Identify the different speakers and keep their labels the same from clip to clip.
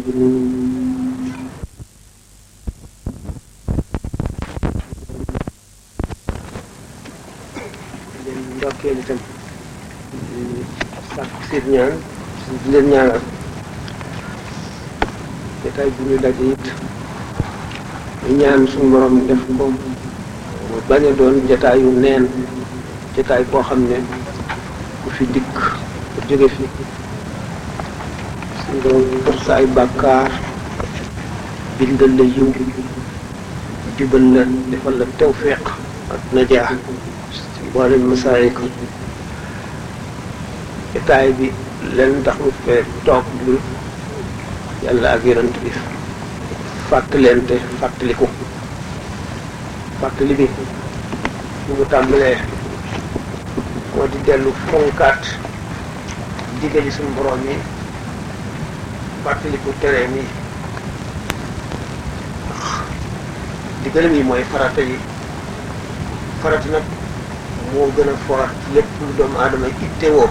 Speaker 1: leen ndokkeel itam di sàkk seen ñaan di leen ñaanal jotaay bu ñu daje it ñu ñaan suñu borom def ko mu bañ a doon jotaayu neen jotaay boo xam ne ku fi dikk ku jóge fi suñu borom pour sa ay bàkkaar bindal la yiw jubal la defal la tawfiq ak najaax boole masaayik jotaay bi leen tax mu fee toog lu yàlla ak yonent bi fàttalente fàttaliku fàttali bi bu mu tàmbalee moo di dellu fonkaat digali suñu borom yi fàttaliku tere mi digalam yi mooy farata yi farata nag moo gën a foor lépp lu doomu aadama ittewoo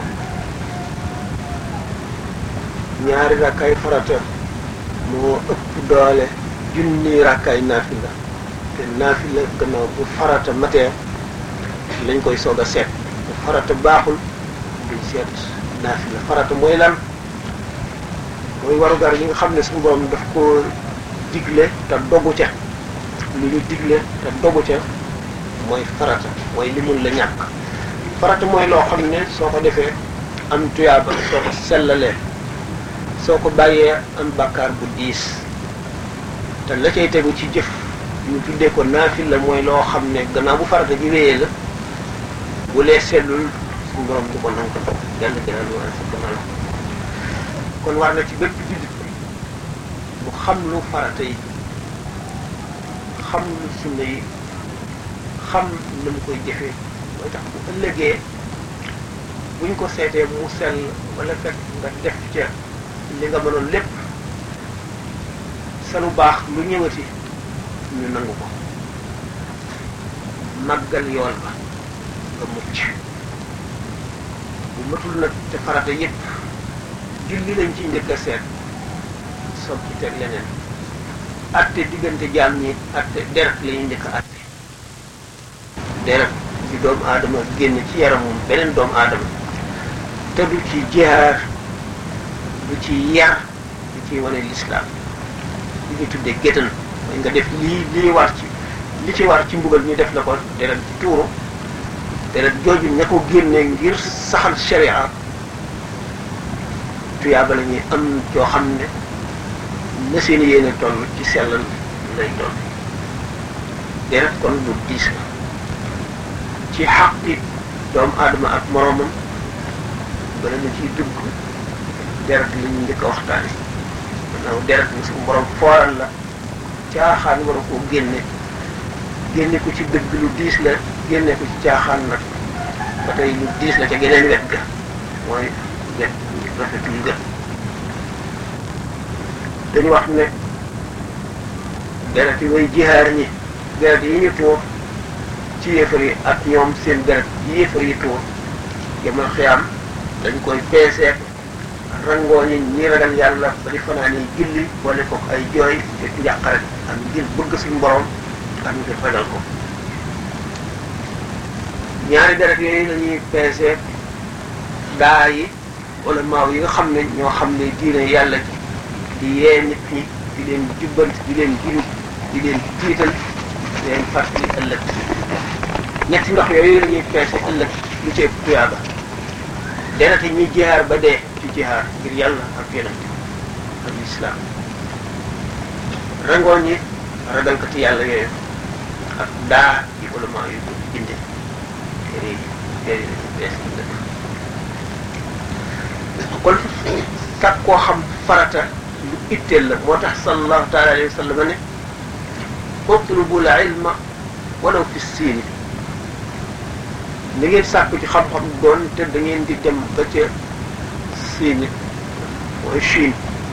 Speaker 1: ñaari rakkaay farata moo ëpp doole junni rakkaay naafila te naafila gannaaw bu farata matee lañ koy soog a seet bu farata baaxul duñ seet naafila farata mooy lan mooy warugar yi nga xam ne suñu borom daf ko digle te dogu ca lu ñu digle te dogu ca mooy farata mooy li mun la ñàkk farata mooy loo xam ne soo ko defee am tuyaaba soo ko sellalee soo ko bàyyee am bàkkaar bu diis te la cay tegu ci jëf ñu tuddee ko naafil la mooy loo xam ne gannaaw bu farata ji wéyee la bu lee sellul suñu borom du ko nangu ko yàlla gënal war a sa gënal kon war na ci bépp jullit bu xam lu farata yi xam lu sunna yi xam na mu koy jëfee mooy tax bu ëllëgee buñ ko seetee mu sell wala fekk nga def ca li nga mënoon lépp sa lu baax lu ñëwati ñu nangu ko màggal yool ba nga mucc bu matul nag te farata yépp julli lañ ci njëkk a seet soog ci teg leneen atte diggante jaam ñi atte deret la ñuy njëkk a atte deret ci doomu aadama génn ci yaramum beneen doomu aadama te du ci jihaar du ci yar du ci wane lislaam li ñu tuddee géttan mooy nga def lii lii war ci li ci war ci mbugal ñu def la ko deret ci tuuru deret jooju ña ko génne ngir saxal sharia tuyaaba la ñuy am joo xam ne na seen yéene toll ci sellal lay toll deret kon lu diis la ci xaqi doomu aadama ak moroomam bala na ciy dugg deret li ñu njëkk a waxtaane gannaaw deret ni suñu borom fooral la caaxaan war a koo génne génne ko ci dëgg lu diis la génne ko ci caaxaan nag ba tey lu diis la ca geneen wet ga mooy wet rafetul ga dañu wax ne deret yi way jihaar ñi deret yi ñu tuur ci yéefar yi ak ñoom seen deret yi yéefar yi tuur yamal xiyaam dañ koy peeseek rangoo ñi ñi ragal yàlla ba di fanaan yi julli boole ko ay jooy te njàqare ak ngir bëgg suñu borom ak ngir ragal ko ñaari deret yooyu lañuy peeseek daa yi wala maaw yi nga xam ne ñoo xam ne diine yàlla ci di yee nit ñi di leen jubbanti di leen jurub di leen tiital di leen fàttali ëllëg ñetti ndox yooyu la ñuy peese ëllëg lu ci ëpp tuyaaba deret yi ñuy jihaar ba dee ci jihaar ngir yàlla ak yonent ak lislaam rangoo ñi ragalkati yàlla yooyu ak daa yi ulama yu ko binde téere yi téere yi lañuy peese ëllëg kon kat koo xam farata lu itteel la moo tax sallallahu taala alayhi wa sallam ne utlubul ilma walaw fi siini da ngeen sàkku ci xam-xam doon te da ngeen di dem ba ca siini mooy Chine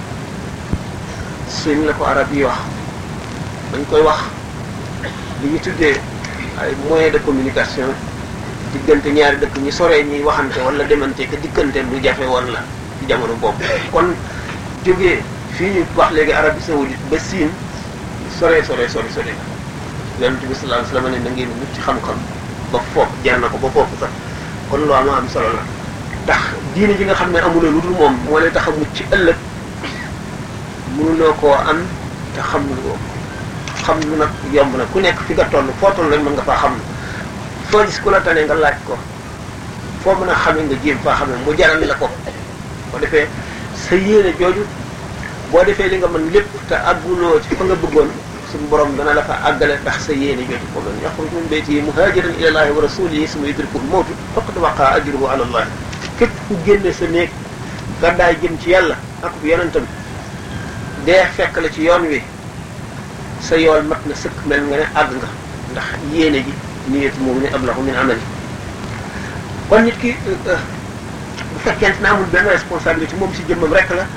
Speaker 1: Chine la ko arab yi wax dañ koy wax li ñu tuddee ay moyens de communication diggante ñaari dëkk ñi soree ñuy waxante wala demante que diggante lu jafe woon la ci jamono boobu kon jógee fii ñu wax léegi Arabie saoudite ba Siin sore sore sore sore yonent bi sallallahu alayhi wasallam ne na ngeen wut ci xam-xam ba foofu jar na ko ba foofu sax kon lu am am solo la ndax diine ji nga xam ne amuloo lu dul moom moo lay tax a mucc ci ëllëg mënuloo koo am te xam lu ko xam lu nag yomb na ku nekk fi nga toll foo toll rek mën nga faa xam foo gis ku la tane nga laaj ko foo mën a xamee nga jéem faa xamee mu jaral la ko boo defee sa yéene jooju boo defee li nga mën lépp te àgguloo ci fa nga bëggoon suñu borom dana la fa àggale ndax sa yéene jooju ko man yaxruj min baytihi muhajiran ila allahi wa rasulihi summa yudrikuhu mawtu faqad waqa ajruhu ala allah képp ku génne sa néeg gàddaay jëm ci yàlla ak yonentam dee fekk la ci yoon wi sa yool mat na sëkk mel nga ne àgg nga ndax yéene ji niyatu moom ne ablahu min amali kon nit ki bu fekkente ne amul benn responsabilité moom si jëmmam rek la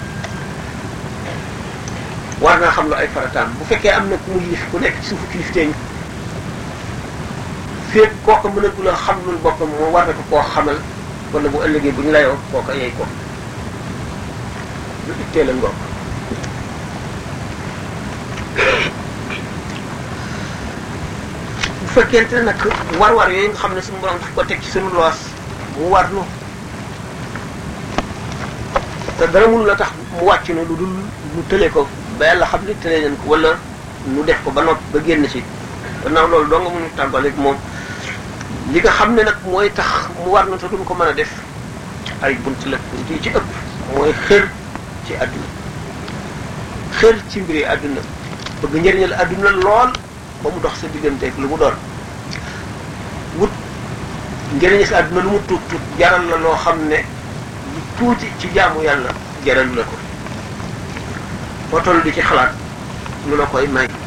Speaker 1: war naa xam lu ay farataam bu fekkee am na ku mu yilif ku nekk ci suufu kilifteeñ féeg kooka mën a gula xam lul boppam moo war na ko koo xamal wala bu ëllëgee bu ñu layoo kooka yey ko lu ittee la ngoog bu fekkente ne nag war-war yooyu nga xam ne suñu borom daf ko teg ci suñu loos mu war nu te dara mënu la tax mu wàcc na lu dul mu tële ko ba yàlla xam ne tële nañ ko wala nu def ko ba nopp ba génn ci gannaaw loolu doo nga mënu tàmbaleeg moom li nga xam ne nag mooy tax mu war na te duñ ko mën a def ay bunt la bunt yi ci ëpp mooy xër ci àdduna xër ci mbiri àdduna bëgg njëriñal àdduna lool ba mu dox sa digganteeg lu mu doon wut njëriñal sa àdduna lu mu tuut tuut jaral la loo xam ne lu tuuti ci jaamu yàlla jaral la ko foo toll di ci xalaat lu la koy may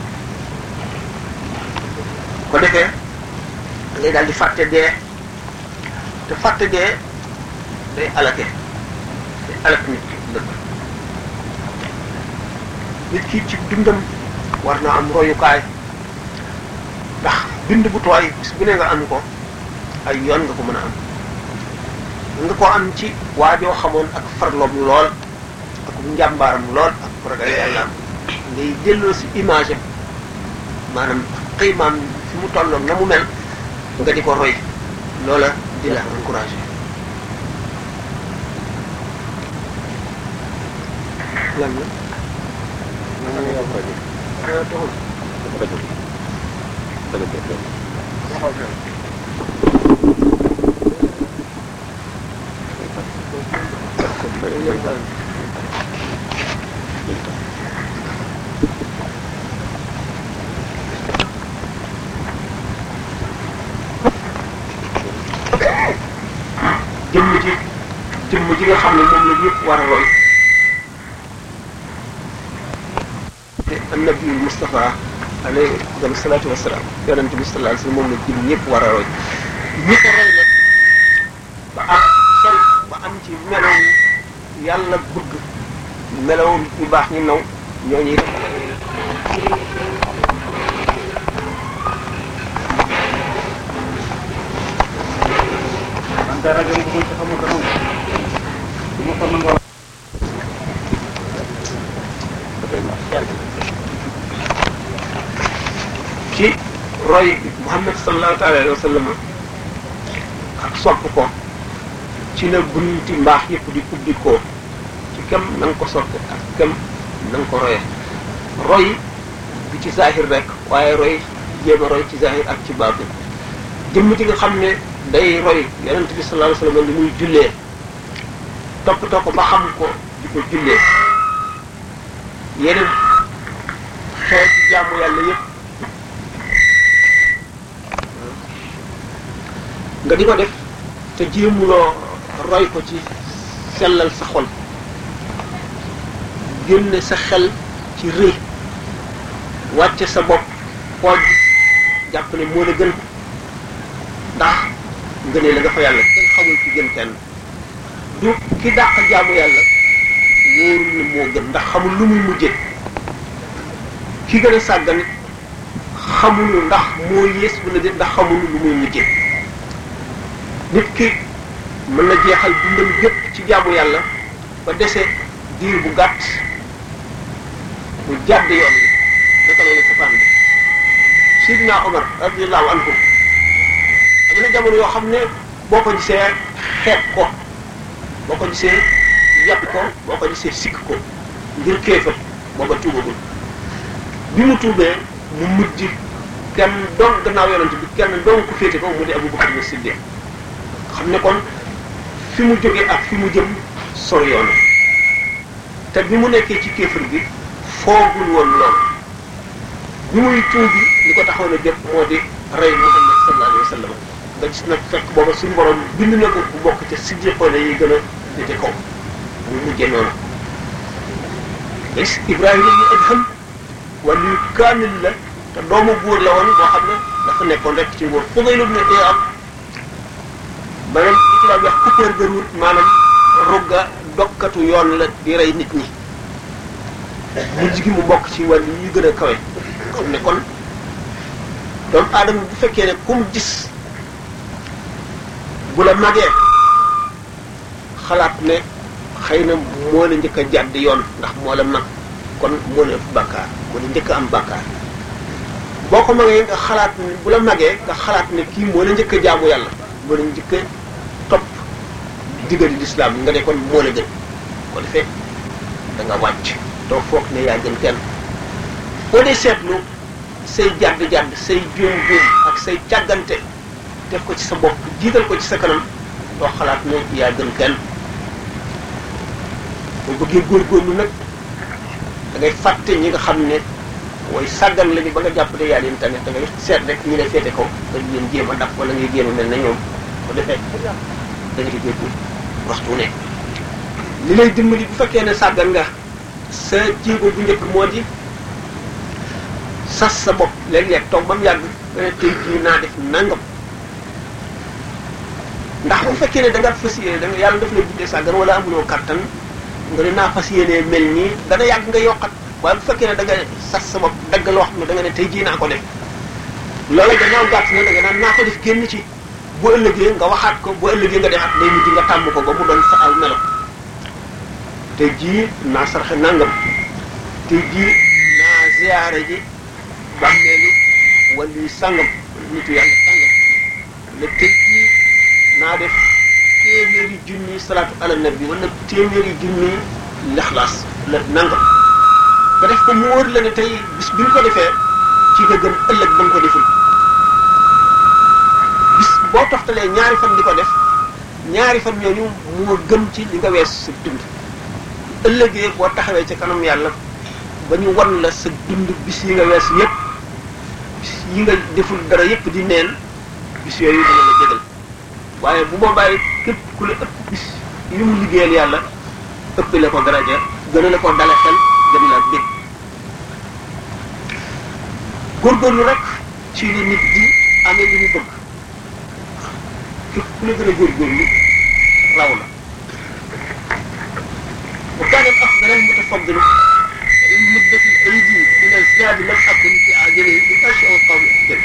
Speaker 1: ko defee ngay daal di fàtte dee te fàtte dee day alake day alak nit ki dëkk nit ki ci dundam war naa am royukaay ndax bind bu tooy bis bu ne nga am ko ay yoon nga ko mën a am nga ko am ci waajoo xamoon ak farloom lool ak njàmbaaram lool ak ragal yàlla am ngay delloo si image am maanaam xiimaam fi mu tolloon na mu mel nga di ko roy loola di la encouragé lan la jëmm ji jëmm ji nga xam ne moom la ñëpp war a roy te annabiyul Mustafa alayhi salaatu wasalaam yonente bi sallallahu alayhi wasallam moom la jëm ñëpp war a roy ñi ko roy nag ba am sol ba am ci melow yàlla bëgg melow ñu baax ñu naw ñooñu it
Speaker 2: dara gën ko ci xamul dara mu ko nangoo
Speaker 1: ci roy Muhammad sallallahu alayhi wa sallam ak sopp ko ci la bunti mbaax yëpp di ubbi ko ci kem na nga ko sopp ak kem na nga ko roye roy bi ci zahir rek waaye roy jéem a roy ci zahir ak ci baatin jëmm ji nga xam ne day roy yonent bi sallallahu alayhi wa sallam li muy jullee toppatoo ko ba xam ko di ko jullee yeneen xeeti jaamu yàlla yëpp nga di ko def te jéemuloo roy ko ci sellal sa xol génne sa xel ci rëy wàcce sa bopp xooj jàpp ne moo la gën ndax nga ne la nga fa yàlla kenn xamul ci gën kenn du ki dàq jaamu yàlla wóorul ne moo gën ndax xamul lu muy mujje ki gën a sàggan xamul ndax moo yées wala déet ndax xamul lu muy mujje nit ki mën na jeexal dundam gépp ci jaamu yàlla ba dese diir bu gàtt mu jàdd yoon wi naka la safaan bi sidna Omar radiallahu anhu am na jamono yoo xam ne boo ko gisee xeeb ko boo ko gisee yàpp ko boo ko gisee sikk ko ngir kéefat booba tuubagul bi mu tuubee mu mujj kenn doon gannaaw yonent bi kenn doon ku féete ko mu di Abu Bakar Siddiq xam ne kon fi mu jógee ak fi mu jëm sori yoon te bi mu nekkee ci kéefar gi foogul woon loolu bi muy tuubi li ko taxoon a jëf moo di rey Muhammad sallallahu alayhi wa sallam nga gis nag fekk booba suñu borom bind na ko bu bokk ca siddiqoone yi gën a féete kaw mu mujjee noonu gis Ibrahima ñu Adham wala yu kaamil la te doomu buur la woon boo xam ne dafa nekkoon rek ci nguur Fudayl ibn Iyaad maanaam li ci daan wax coupeur de route maanaam rugga dokkatu yoon la di rey nit ñi mujj gi mu bokk ci wàll yi gën a kawe xam ne kon doomu aadama bu fekkee ne ku mu gis bu la magee xalaat ne xëy na moo la njëkk a jàdd yoon ndax moo la mag kon moo la ëpp bàkkaar moo la njëkk a am bàkkaar boo ko magee nga xalaat ne bu la magee nga xalaat ne kii moo la njëkk a jaamu yàlla moo la njëkk a topp digali lislaam nga ne kon moo la gën ko defee da nga wàcc doo foog ne yaa gën kenn boo dee seetlu say jàdd-jàdd say juum-juum ak say càggante def ko ci sa bopp jiital ko ci sa kanam doo xalaat ne yaa gën kenn boo bëggee góorgóorlu nag da ngay fàtte ñi nga xam ne mooy sàggan lañu ba nga jàpp ne yaa leen tane da ngay seet rek ñi lay féete kaw nga leen jéem a daf wala ngay jéem a mel na ñoom ko defee da nga di góorgóorlu waxtu ne li lay dimbali bu fekkee ne sàggan nga sa jéego bu njëkk moo di sas sa bopp léeg-léeg toog ba mu yàgg nga ne tey jii naa def nangam ndax bu fekkee ne da nga fas yéene da nga yàlla daf lay buddee sàggan wala amuloo kattan nga ne naa fas yéene mel nii dana yàgg nga yokkat waaye bu fekkee ne da nga sas sa bopp dagg loo xam ne da nga ne tey jii naa ko def loola gannaaw gàtt na da nga naan naa ko def génn ci bu ëllëgee nga waxaat ko bu ëllëgee nga defaat day mujj nga tàmm ko ba mu doon sa al melo tey jii naa sarxe nangam tey jii naa ziyaare ji bàmmeelu wala yu sàngam nitu yàlla sàngam ne tey jii naa def téeméeri junni salaatu ala nabi wala téeméeri junni lexlaas la nangam nga def ko mu wóor la ne tey bis bi nga ko defee ci nga gën ëllëg ba nga ko deful bis boo toftalee ñaari fan di ko def ñaari fan ñooñu moo gën ci li nga wees sa dund ëllëgee boo taxawee ca kanam yàlla ba ñu wan la sa dund bis yi nga wees yépp bis yi nga deful dara yépp di neen bis yooyu dina la jégal waaye bu boobaa képp ku la ëpp bis yi mu liggéeyal yàlla ëpp la ko daraja gën a la ko dale xel gën la bég góorgóorlu rek ci li nit di amee li mu bëgg képp ku la gën a góorgóorlu raw la وكان الافضل المتفضل ان مدة الايدي من الزاد لم اكن في عاجله باشياء القوم احسن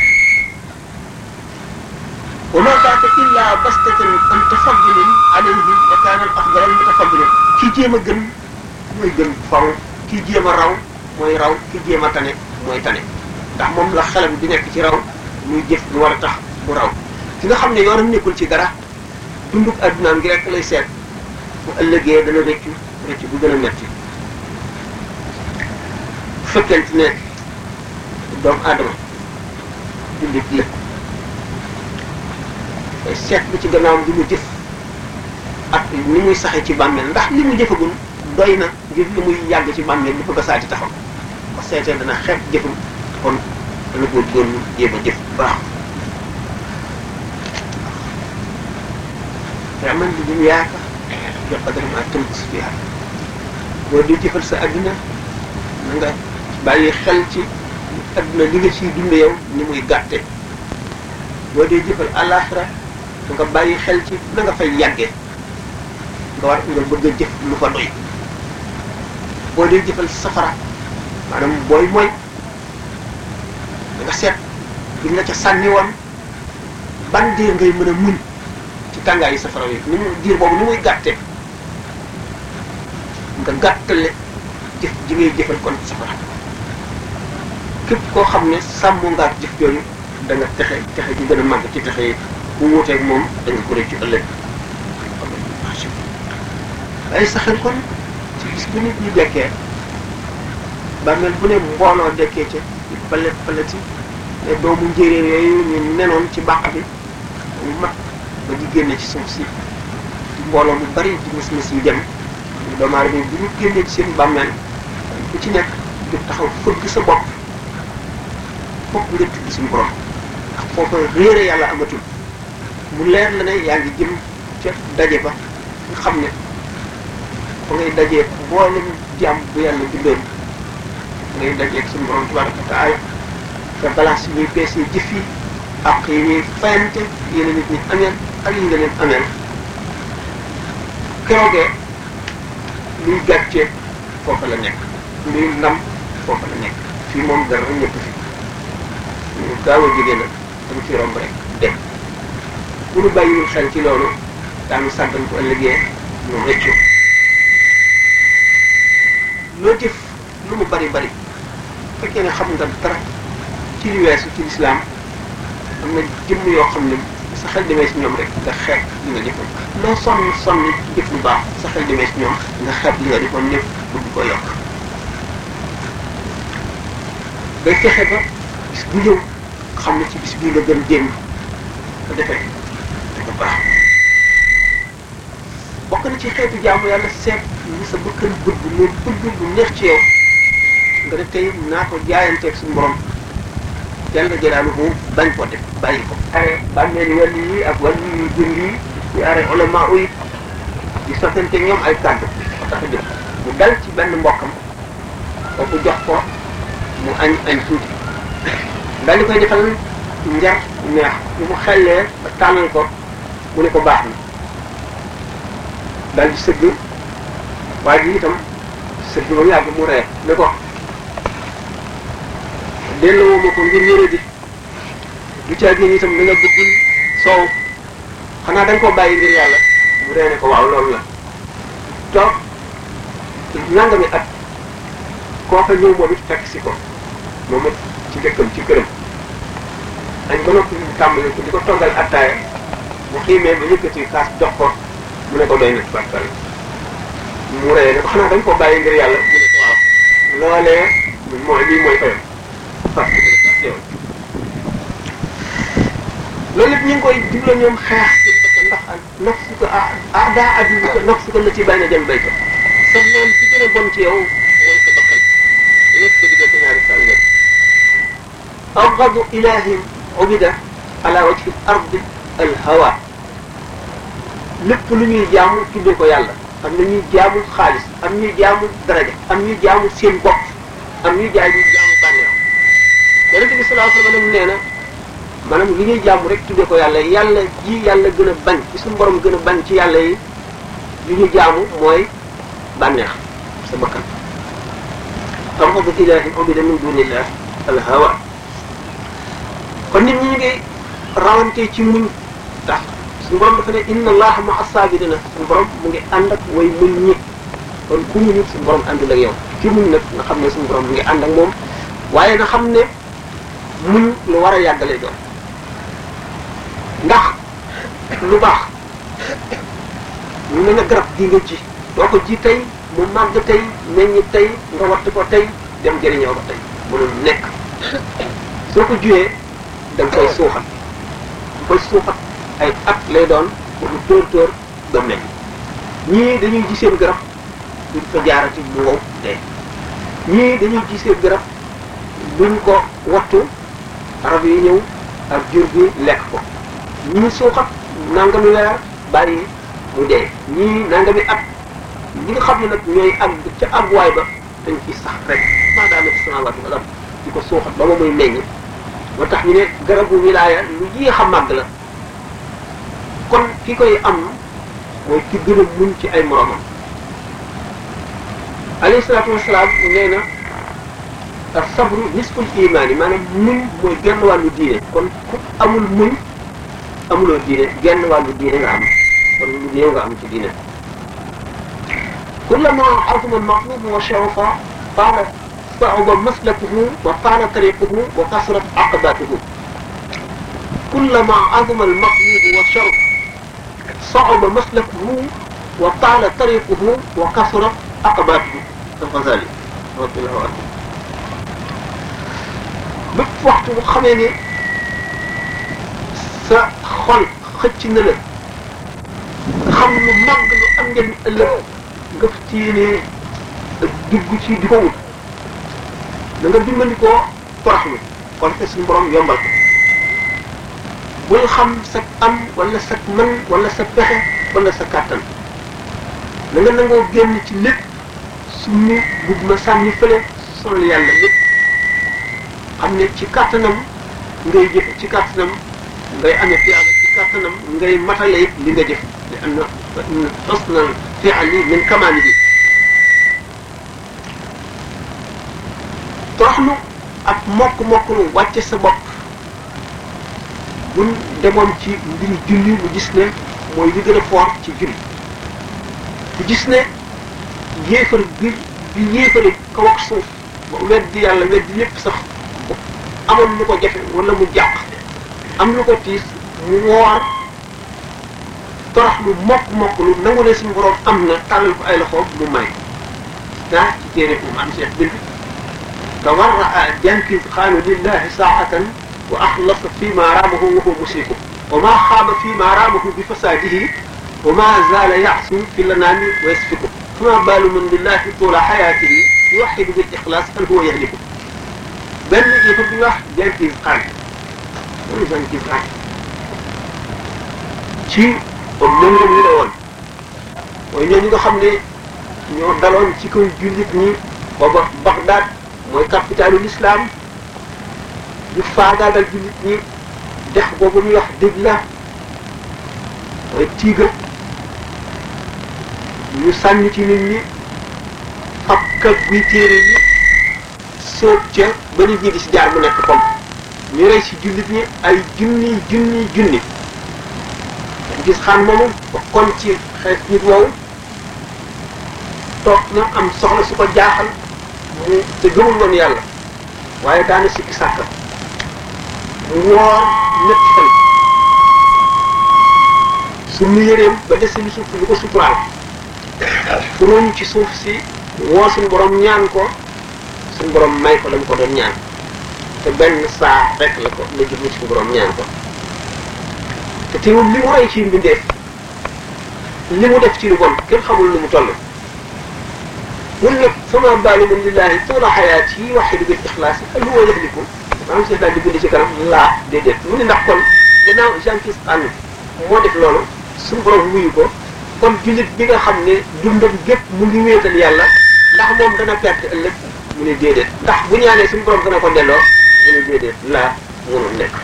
Speaker 1: وما بعد الا بسطة ان تفضل عليهم وكان الافضل المتفضل كي جيما جن موي جن فاو كي جيما راو موي راو كي جيما تاني موي تاني ndax moom la xelam di nekk ci raw muy jëf lu war a tax mu raw ki nga xam ne yoonam nekkul ci dara dunduk addunaam gi rek lay seet bu ëllëgee dana rëccu rëccu bu gën a metti bu fekkente ne doomu aadama jullit la day seet bi ci gannaawam li mu jëf ak ni muy saxee ci bàmmeel ndax li mu jëfagul doy na ngir li muy yàgg ci bàmmeel li bëgg a saati taxaw ba seetee dana xeeb jëfam kon dana ko góorlu jéem a jëf bu baax amal li duñ yaaka jox qadar ma tënk fiha boo di jëfal sa adduna na nga bàyyi xel ci adduna li nga ciy dunde yow ni muy gàtte boo dee jëfal àllaaxira na nga bàyyi xel ci na nga fay yàggee nga war nga bëgg a jëf lu fa doy boo dee jëfal safara maanaam booy mooy da nga seet bi nga ca sànni woon ban diir ngay mën a muñ ci tàngaayu safara wi ni mu diir boobu ni muy gàtte nga gàttale jëf ji ngay jëfal kon safara képp koo xam ne sàmm nga ak jëf jooju da nga texe texe ji gën a màgg ci texe yi ku wuuteeg moom da nga ko rëccu ëllëg ay saxel kon ci bis bu nit ñi dekkee bàmmeel bu ne mbooloo dekkee ca di palet paleti ne doomu njéeréer yooyu ñu nenoon ci bàq bi mu mat ba di génne ci suuf si di mbooloo mu bari di mis mis yi dem doomu aadama yi bu ñu génnee ci seen bàmmeel ku ci nekk du taxaw fëgg sa bopp fokk nga tudd suñu borom ndax foofa réere yàlla amatul mu leer la ne yaa ngi jëm ca daje ba nga xam ne fa ngay dajee mboolem jàmm bu yàlla bindoon ngay dajeeg suñu borom tabaraka wa taala te balance yi ñuy peesee jëf yi ak yi ñuy fayante yéen nit ñi ameel ak yi nga leen ameel keroogee luy gàccee foofa la nekk luy ndam foofa la nekk fii moom dara ñëpp fi ñu gaaw a jógee nag dañ ci romb rek dem bu ñu bàyyiwul xel ci loolu daanu sàggan ko ëllëgee ñu rëccu loo jëf lu mu bari bari fekkee ne xam nga dara ci li weesu ci lislaam am na jëmm yoo xam ne sa xel demee si ñoom rek nga xeeb li nga defoon loo sonn sonn jëf lu baax sa xel demee si ñoom nga xeeb li nga defoon lépp bëgg ko yokk day fexe ba bis bu ñëw xam ne ci bis bii nga gën démb ko defee dafa baax bokk na ci xeetu jaamu yàlla seet ni sa bëkkan bëgg mais bëgg bu neex ci yow nga ne tey naa ko jaayanteeg suñu borom jalla jalaaluhu bañ ko def bàyyi ko are bàmmeel wàll yi ak wàll yu jëm yi ñu are ulama yi di sottante ñoom ay kàddu ko tax a jóg mu dal ci benn mbokkam kooku jox ko mu añ añ tuuti daal di koy defal njar neex bi mu xellee ba tànnal ko mu ne ko baax na daal di sëgg waaye ji itam sëgg ba mu yàgg mu ree ne ko delloo ma ko ngir yëre di du caa génn itam da nga bëgg soow xanaa dañ koo bàyyi ngir yàlla mu ree ne ko waaw loolu la toog nangami at kooka ñëw moom it fekk si ko moom it ci dëkkam ci këram añ ba noppi ñu tàmbali ko di ko toggal attaaya bu xiimee ba yëkkati kaas jox ko mu ne ko doy na barkal mu ree ne ko xanaa dañ ko bàyyi ngir yàlla mu ne ko waaw loolee mooy lii mooy fayam parce que loolu lépp ñu ngi koy digle ñoom xeex ci bakkan ndax nafsu ko ah daa addu ko nafsu ko la ci bàyyi na jëm béykat sa noon ci gën a bon ci yow mooy sa bakkan yëpp ko diggante ñaari sàngat abgadu ilahin ubida ala wajhi ardi al hawa lépp lu ñuy jaamu tuddee ko yàlla am na ñuy jaamu xaalis am ñuy jaamu daraja am ñuy jaamu seen bopp am ñuy jaay ñuy jaamu bànneex yonente bi sallallahu alayhi wa sallam nee na maanaam li ñuy jaamu rek tuddee ko yàlla yàlla ji yàlla gën a bañ ci suñu borom gën a bañ ci yàlla yi li ñu jaamu mooy bànneex sa bakkan abgadu ilahin ubida min dunillah al hawa kon nit ñi ñu ngi rawante ci muñ tax suñu borom dafa ne inna allaha ma asabirina suñu borom mu ngi ànd ak way muñ ñi kon ku muñu suñu borom àndul ak yow ki muñ nag nga xam ne suñu borom mu ngi ànd ak moom waaye nga xam ne muñ lu war a yàggale doon ndax lu baax ñu ne nga garab gi nga ji doo ko ji tey mu màgg tey meññ tey nga watt ko tey dem jëriñoo ko tey mënul nekk soo ko juyee da nga koy suuxat nga koy suuxat ay at lay doon pour mu tóor tóor ba meññ ñii dañuy ji seen garab duñ ko jaarati mu wow dee ñii dañuy ji seen garab duñ ko wattu rab yi ñëw ak jur gi lekk ko ñii suuxat nangami weer bàyyi mu dee ñii nangami at ñi nga xam ne nag ñooy àgg ca àgguwaay ba dañ ci sax rek maa daa nekk samaawaatu wal ard di ko suuxat ba ma muy meññ moo tax ñu ne garabu wilaaya lu yéex a màgg la kon ki koy am mooy ki gën a muñ ci ay moromam alayhi salaatu wasalaam nee na ak sabru nisful imaan yi maanaam muñ mooy genn wàllu diine kon ku amul muñ amuloo diine genn wàllu diine nga am kon lu néew nga am ci diine kullama azuma almaqlub wa shawfa qaala صعب مسلكه وطال طريقه وكثرت عقباته كلما عظم المقيد والشرف صعب مسلكه وطال طريقه وكثرت عقباته الغزالي رضي الله عنه bépp waxtu bu xamee ne sa xol xëcc na la nga xam lu màgg lu am njëriñ ëllëg nga fi ci yéene dugg ci di ko wut da nga dimbandikoo toroxlu kon te suñu borom yombal ko bul xam sa am wala sa mën wala sa pexe wala sa kàttan da nga nangoo génn ci lépp summi bugg ma sànni fële sonal yàlla lépp xam ne ci kàttanam ngay jëf ci kàttanam ngay amee tiyaaba ci kàttanam ngay matale it li nga jëf li am na xusnal fi'li min kamaalihi toroxlu ak mokk-mokk lu wàcce sa bopp buñ demoon ci mbiri julli mu gis ne mooy li gën a fort ci julli mu gis ne yéefar bi bi yéefari kaw ak suuf ba weddi yàlla weddi lépp sax amoon lu ko jafe wala mu jàq am lu ko tiis mu woor torox lu mokk mokk lu nangu ne suñu borom am na tàllal ko ay loxoom mu may daa ci téere bu mu am seet bind tawarraa jankis xaanu lillahi saatan wa axlasa fi ma raamahu wa huwa musriku wa ma xaaba fi ma raamahu bi fasaadihi wa ma zaala yaxsu fi lanaami wa yasfiku fama baalu man lillahi tuula xayaatihi yuwaxidu bil ixlaas an huwa yahliku benn yëfa bi wax jankis xaan loolu jankis xaan ci comme lëngëm li la woon mooy ñooñu nga xam ne ñoo daloon ci kaw jullit ñi booba Bagdad mooy capitalu l'islam ñu faagaagal jullit ñi dex boobu ñuy wax Dibla mooy Tigre ñu sànni ci nit ñi fab kag guy téere yi sóob ca ba nit ñi di si jaar mu nekk comme ñu rey si jullit ñi ay junni junni junni gis xam moomu ba kon ci xeet nit woowu toog na am soxla su ko jaaxal mu te gëmul woon yàlla waaye daana sikki sàkka mu woor ñetti fan su mu yëreem ba dese lu suuf lu ko suturaal furuñ ci suuf si woo suñu borom ñaan ko suñu borom may ko la mu ko doon ñaan te benn saa rek la ko la jublu suñu borom ñaan ko te teewul li mu rey ci mbindeef li mu def ci lu bon kenn xamul lu mu toll mun nag sama baalu man lillahi tuula xayaat yi waxidu bil ixlaas al huwa yahliku maanaam si daal di bind ci kanam laa déedéet mu ne ndax kon gannaaw Jean-Pierre Anne moo def loolu suñu borom wuyu ko kon jullit bi nga xam ne dundam gépp mu ngi wéetal yàlla ndax moom dana perte ëllëg mu ne déedéet ndax bu ñaanee suñu borom dana ko delloo mu ne déedéet laa mënul nekk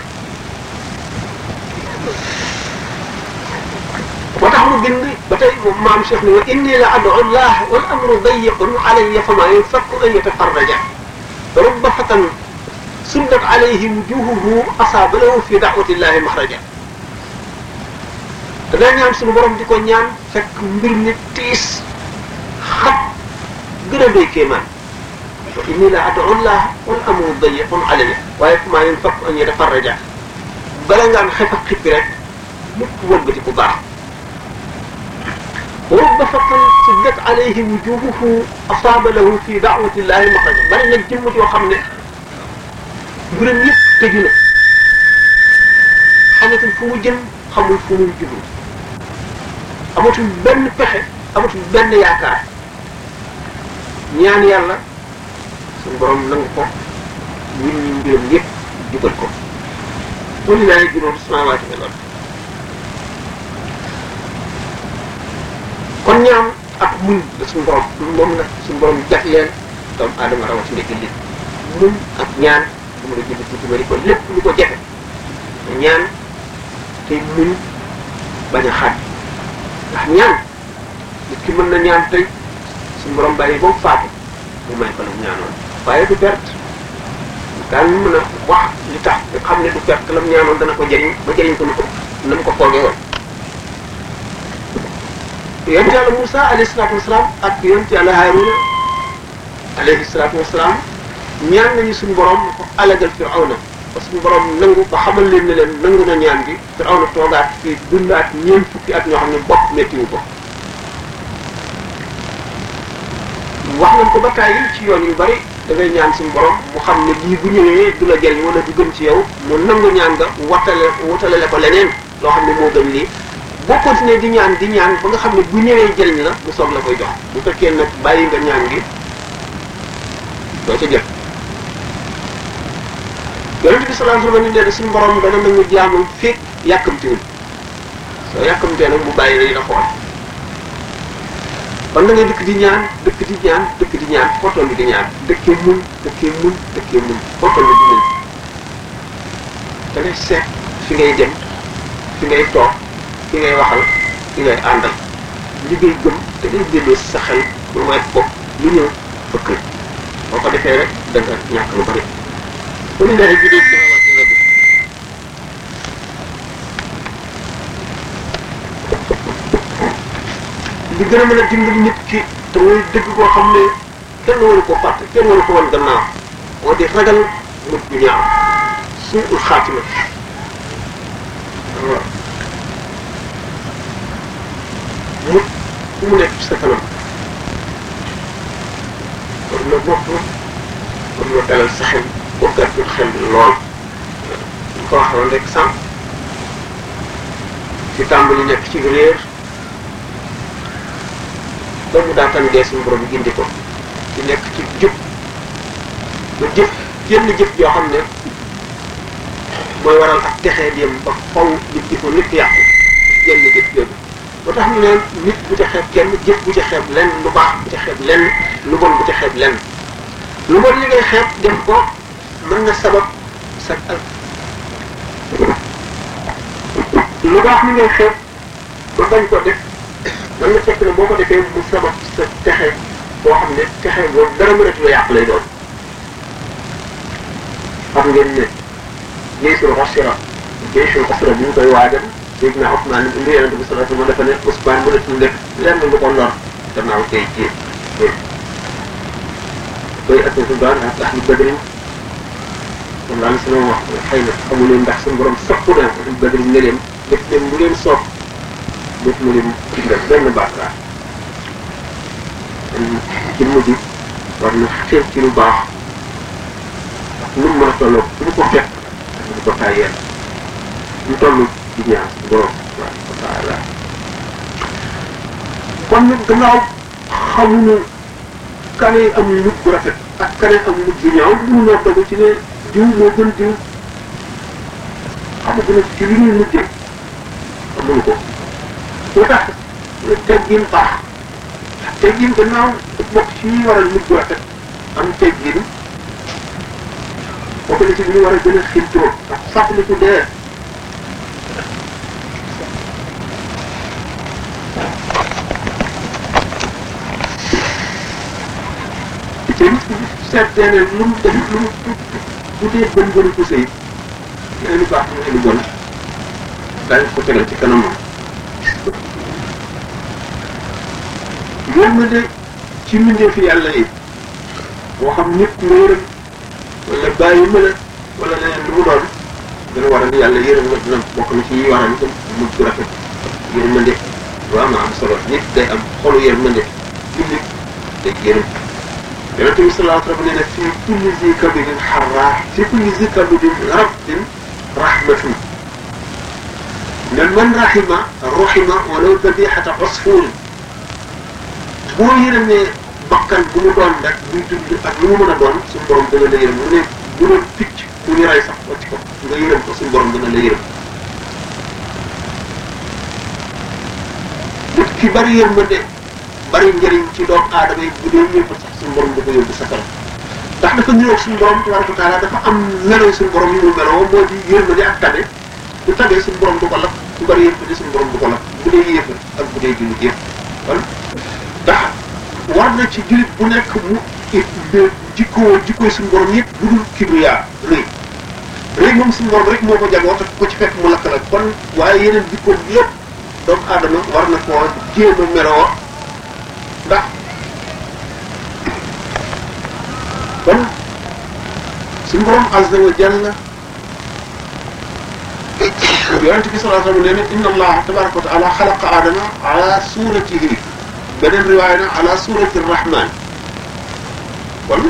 Speaker 1: moo tax mu bind ba tey moom maam Cheikh ni wa inni la adu llah wal amru dayiqun alayya fama yunfakku an yatafarraja rubba fatan suddat alayhi wujuhuhu asaaba lahu fi da'wati llahi maxraja te daa ñaan suñu borom di ko ñaan fekk mbir mi tiis xat gën a doy kéemaan wa inni la adu llah wal amru dayiqun alayya waaye fama yunfakku an yatafarraja bala ngaan xef ak xippi rek lépp wëggati ku baax رب فتن سدت عليه وجوهه أصاب له في دعوة الله مخرجا bari nag jëmm joo xam ne mbiram yëpp tëju na xamatul fu mu jëm xamul fu muy jublu amatul benn pexe amatul benn yaakaar ñaan yàlla suñu borom nangu ko ñun ñu mbiram yëpp jubal ko walilahi juróom samawaati wal ard kon ñaan ak muñ la suñu borom moom la suñu borom jagleel doomu aadama rawatina jullit muñ ak ñaan mu la jullit ci bari ko lépp lu ko jafe ñaan te muñ bañ a xaaj ndax ñaan nit ki mën na ñaan tey suñu borom bàyyi ba mu faatu mu may ko la mu ñaanoon waaye du perte daan mën a wax li tax nga xam ne du perte la mu ñaanoon dana ko jëriñ ba jëriñ ko lu ko na mu ko foogee woon yonent yàlla Moussa alayhi salaatu wasalaam ak yonent yàlla Haaruna alayhi salaatu wasalaam ñaan nañu suñu borom ko alagal firawna parce que suñu borom nangu ba xamal leen ne leen nangu na ñaan gi firawna toogaat fii dundaat ñeent fukki at ñoo xam ne bopp méttiwu ko wax nañ ko ba tàyyi ci yoon yu bari da ngay ñaan suñu borom mu xam ne lii bu ñëwee du la jëriñ wala du gën ci yow mu nangu ñaan nga wattale wutale ko leneen loo xam ne moo gën lii boo continuer di ñaan di ñaan ba nga xam ne bu ñëwee jëriñ la mu soog la koy jox bu fekkee nag bàyyi nga ñaan gi doo ca jot yonente bi sallallahu alayhi wa sallam nee na suñu borom dana nangu jaamam fekk yàkkamtiwul soo yàkkamtee nag mu bàyyi lay la xool kon da ngay dëkk di ñaan dëkk di ñaan dëkk di ñaan foo toll di ñaan dëkkee muñ dëkkee muñ dëkkee muñ foo toll di muñ da ngay seet fi ngay dem fi ngay toog fi ngay waxal fi ngay àndal li ngay gëm da ngay delloo si sa xel lu may bopp lu ñëw fëkk boo ko defee rek da nga ñàkk lu bari bu ñu nee jigéen ci wax nga gis li gën a mën a dimbali nit ki te muy dëgg koo xam ne kenn waru ko fàtte kenn waru ko wan gannaaw moo di ragal mujj bu ñaaw suul xaatima waaw mujj fu mu nekk ci sa kanam war na bopp war na dalal sa xel boo gàttul xel lool ñu ko waxoon rek sànq ci tàmbali nekk ci réer ba mu daataan dee suñu borom gindi ko ci nekk ci jub ba jëf yenn jëf yoo xam ne mooy waral ak texee dem ba faw nit di ko nit yàqu yenn jëf yooyu ba tax ñu ne nit bu ca xeeb kenn jëf bu ca xeeb lenn lu baax bu ca xeeb lenn lu bon bu ca xeeb lenn lu bon li ngay xeeb def ko mën na sabab sa al lu baax li ngay xeeb ba bañ ko def man na fekk ne boo ko defee mu sabab sa texe boo xam ne texe boobu dara mënatu la yàq lay doon xam ngeen ne jaysul xasira jaysul xasira bi ñu koy waajal dégg naa Ousmane ni indi yonente bi sallallahu alayhi wa sallam dafa ne Ousmane mënatul def lenn lu ko lor gannaaw tey jii koy ak su baan ak ahlu badrin moom laa sama wax xëy na xamu leen ndax suñu borom soppu na ahlu badrin ne leen def leen mu leen soob def mu leen digal benn bàkkaar ci mujj war na xeeb ci lu baax ak lu mu mën a tolloo fu mu ko fekk du ko tàyyeel ñu toll ci ñaar borom subhanahu wa taala kon nag gannaaw xamuñu kane am mujj bu rafet ak kane am mujj bu ñaaw mënuñoo dogu ci ne diw moo gën diw xamaguñu ci li ñuy mujjee xamuñu ko lu tax teggin baax teggin gannaaw bokk ci ñuy waral mujj bu rafet am teggin bokk na ci li ñu war a gën a xintoo ak fàttaliku dee te seetee ne lu mu def lu mu bu dee bën bënu ko sëy nee lu baax mu ne lu bon daañu ko tegal ci kanamam yërmande ci mbindeefi yàlla yi moo xam nit nga yërëm wala bàyyi ma la wala leneen lu mu doon dana waral yàlla yërëm nga dina bokk na ci yi waral itam mujj bu rafet yërmande lu am am solo nit day am xolu yërmande jullit day yërëm yonente bi sallallahu alayhi wa sallam nee na fii kulli zi kabidin xarraa fii kulli zi kabidin rabdin rahmatun ne man rahima rahima walaw dabixata usfurin boo yërëmee bakkan bu mu doon rek buy dund ak lu mu mën a doon suñu borom dana la yërëm mu ne bu doon picc bu ñu rey sax wàcc ko nga yërëm ko suñu borom dana la yërëm nit ki bari yërmande bari njëriñ ci doomu aadama yi bu dee ñëpp sax suñu borom da ko yóbbu safara ndax dafa ñëw suñu borom tabaraka taala dafa am melo suñu borom yu mu meloo moo di yërmande ak tabe bu tabee suñu borom du ko lakk bu bari yërmande suñu borom du ko lakk bu dee yéefar ak bu dee jullit yëpp kon ndax war na ci jullit bu nekk mu jikkoo jikkoo suñu borom yëpp bu dul kibriya rëy rëy moom suñu borom rek moo ko jagoo te ko ci fekk mu lakk la kon waaye yeneen jikkoom yëpp doomu aadama war na koo jéem a meloo ndax kon
Speaker 3: suñu borom azza wa jalla yonent bi sallallahu alayhi wa sallam nee na inna allaha tabaraka wa taala xalaqa aadama ala suratihi beneen riwaaya na ala surati rahman kon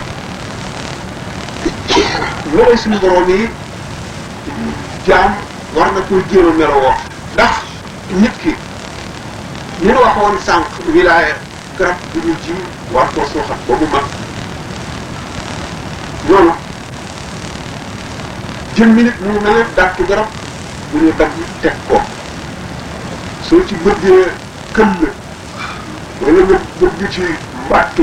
Speaker 3: loolu suñu borom yi jaam war na ko jéem a melowoo ndax nit ki ñu ne waxoon sànq wilaaya garab bu ñu ji war koo suuxat ba mu mag noonu jëmmi nit mu mel ne dàttu garab bu ñu dagg teg ko soo ci bëggee këll wala nga bëgg ci mbàttu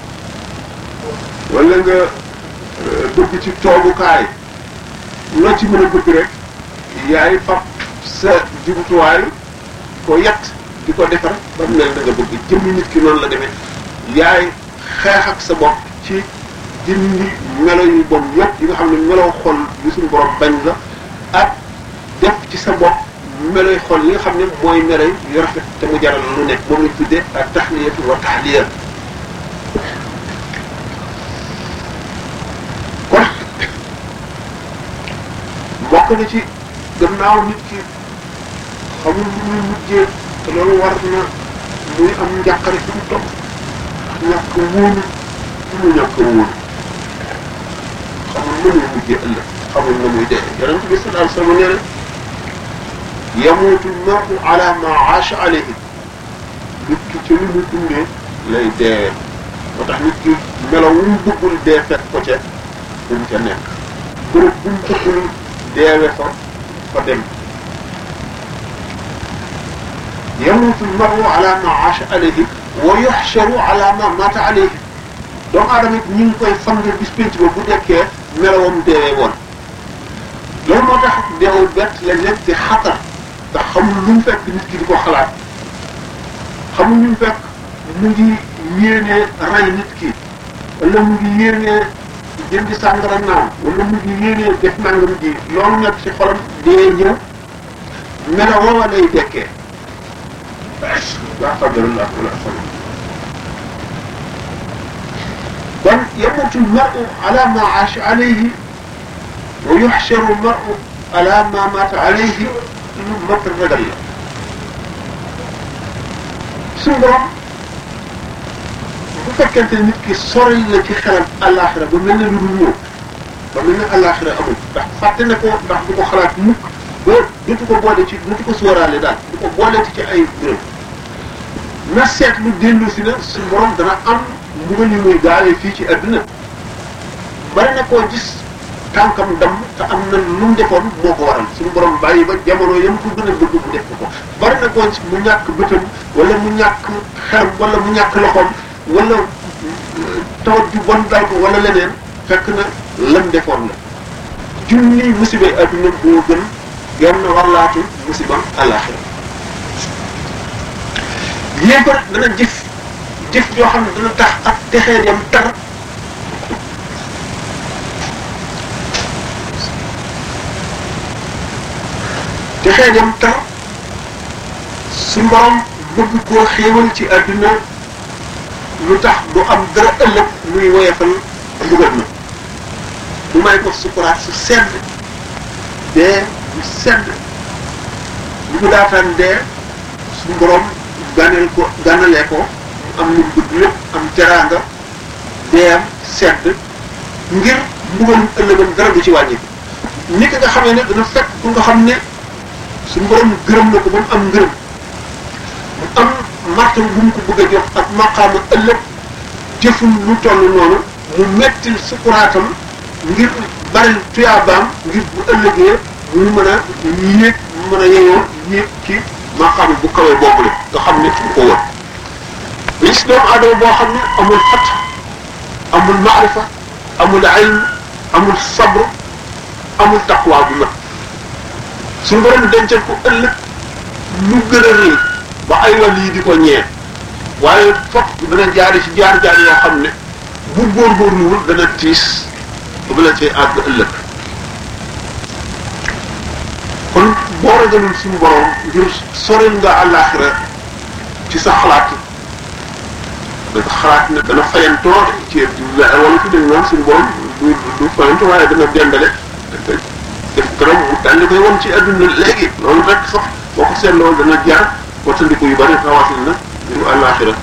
Speaker 3: wala nga bëgg ci toogukaay loo ci mën a bëgg rek yaay fab sa jumtuwaay ko yett di ko defar ba mu mel da nga bëgg jëmmi nit ki noonu la demee yaay xeex ak sa bopp ci jëmmi melo yu bon yëpp yi nga xam ne melo xol yu suñu borom bañ la ak def ci sa bopp meloy xol yi nga xam ne mooy melo yu rafet te mu jaral lu nekk moom lañ tuddee ak taxliyatu wa taxliya kon bokk na ci gannaaw nit ki xamul lu muy mujjee te loolu war na muy am njàqare fi mu topp ñàkk wóolu fi mu ñàkk wóolu xamul na muy mujjee ëllëg xamul na muy dee yonent bi sallallahu alayhi wa sallam nee na yamuutu lmaru ala ma aasha alayhi nit ki ci li mu dundee lay dee moo tax nit ki melo wu mu bëggul dee fekk ko ca bu mu ca nekk bërëb bu mu bëggul deewe fa fa dem yamuutu lmaru ala ma aasha alayhi wa yuxcharu ala ma mata alayhi doomu aadama it ñu ngi koy fang bis pénc ba bu dekkee melowam deewee woon loolu moo tax deewul bett léeg-léeg di xatar ndax xamul lu mu fekk nit ki di ko xalaat xamul lu mu fekk mu ngi yéenee rey nit ki wala mu ngi yéenee jëndi sàngara naan wala mu ngi yéenee def nangam ji loolu nekk ci xolam dee ñëw melo woowa lay dekkee waa qadarullah wala sama kon yamutu lmaru ala ma aasha alayhi wa yuxcharu lmaru ala ma mata alayhi lu mat ragal la suñu borom bu fekkente nit ki sori la ci xelam àllaaxira ba mel ne lu dul ñëw ba mel ne àllaaxira amul ndax fàtte na ko ndax du ko xalaat mukk ba dutu ko boole ci dutu ko sóoraale daal du ko boole ci ay bërëb na seetlu dellu si na suñu borom dana am mbugal yu muy gaawee fii ci àdduna bari na koo gis tànkam dam te am na lu mu defoon moo ko waral suñu borom bàyyi ba jamono yam ko gën a bëgg mu def ko bari na koo mu ñàkk bëtam wala mu ñàkk xelam wala mu ñàkk loxoom wala tawat ju bon dal ko wala leneen fekk na lam defoon la junni musiba adduna boo gën genn warlaatu musibam àllaaxira yéefar dana jëf jëf joo xam ne dana tax ak texee dem tar texee dem tar su borom bëgg koo xéewal ci àdduna lu tax du am dara ëllëg muy woyefal mbugal na mu may ko sukuraat su sedd dee bu sedd bu mu daataan dee su borom ganeel ko ganalee ko mu am lu bëgg lépp am teraanga deeyam sedd ngir mbugalum ëllëgam dara du ci wàññi ni ki nga xamee ne dana fekk ku nga xam ne suñu borom gërëm na ko ba mu am ngërëm mu am martam bu mu ko bëgg a jox ak maqaama ëllëg jëfum lu toll noonu mu mettil sukuraatam ngir bari tuyaabaam ngir bu ëllëgee mu mën a yéeg mu mën a yeyoo yéeg ci maqaama bu kawee boobu la nga xam ne fu ko wër gis doomu aadama boo xam ne amul fat amul maarifa amul ilm amul sabr amul taqwa bu mat suñu borom dencal ko ëllëg lu gën a rëy ba ay wàll yi di ko ñeer waaye fokk dana jaari ci jaar-jaar yoo xam ne bu góorgóorluwul dana tiis ba bu la cee àgg ëllëg kon boo ragalul suñu borom ngir soril nga àllaaxira ci sa xalaat da nga xalaat ne dana fayantoo ci wala fi dañ naan suñu borom du du fayante waaye dana dendale def këram mu daal di koy won ci adduna léegi loolu rek sax boo ko seetloo dana jaar wattandiku yu bari rawatina na mbiru àllaaxira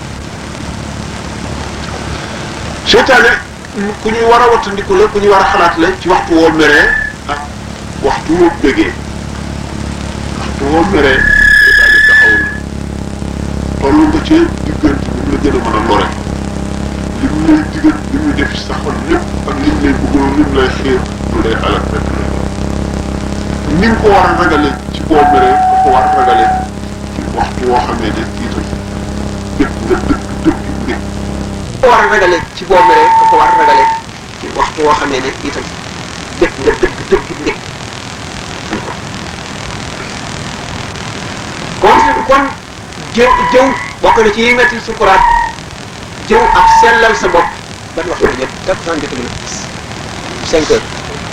Speaker 3: seytaane ku ñuy war a wattandiku la ku ñuy war a xalaat la ci waxtu woo meree ak waxtu woo bëggee waxtu woo meree daal di taxaw na toll nga ci diggante bi mu la gën a mën a lore li mu lay digal li muy def ci sa xol lépp ak li mu lay bëggoon li mu lay xiir lu lay alal rek la ni nga ko war a ragale ci boo meree nga ko war a ragale ci waxtu woo xam ne ne itam dëkk nga dëkk dëkk nit
Speaker 1: ko war a ragale ci boo meree nga ko war a ragale ci waxtu woo xam ne ne itam dëkk nga dëkk dëkk nit kon kon jëw jëw bokk na ci yi metti sukuraat jëw ak sellal sa bopp ban waxtu la jot takk saan jot na cinq heures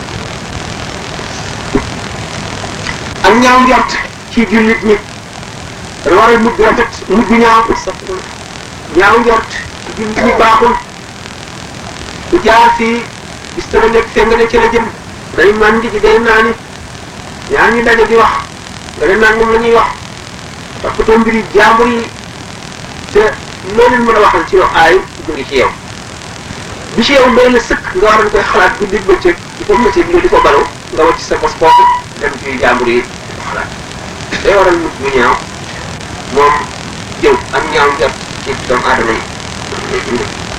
Speaker 1: ak ñaaw njort ci jullit nit dañu war a mujj rafet mujj ñaaw sax ñaaw njort ci jullit nit baaxul ku jaar fii gis tama nekk fee nga ne ci la jëm day màndi ji day naani ñaar ñu daje di wax nga ne naan moom la ñuy wax toppatoo mbiri jàmbur yi te loo leen mën a waxal ci yow aay jóge ci yow bi ci yow mbay la sëkk nga war a koy xalaat bu dig bëccëg di ko mëccëg nga di ko balu nga wàcc sa bos foofu dem ci jàmbur yi di ko xalaat day waral mujj bu ñaaw moom jëw ak ñaaw njort ci doomu aadama yi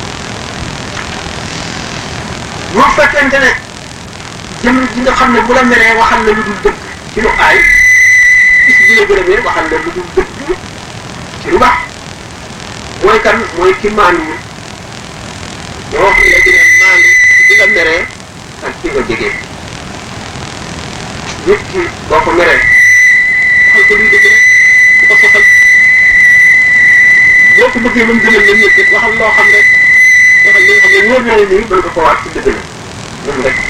Speaker 1: bu fekkente ne jëm ji nga xam ne bu la meree waxal na lu dul dëgg ci lu aay gis bi la gërëmee waxal na lu dul dëgg ci lu baax mooy kan mooy ki maandu ñoo wax ne la dina maandu ci bi nga meree ak ci nga jegee nit ki boo ko meree waxal ko luy dëgg rek du ko sosal boo ko bëggee mën gënal la ñëpp it waxal loo xam rek waxal li nga xam ne wóor na la nii mën nga ko waat ci dëgg la moom rek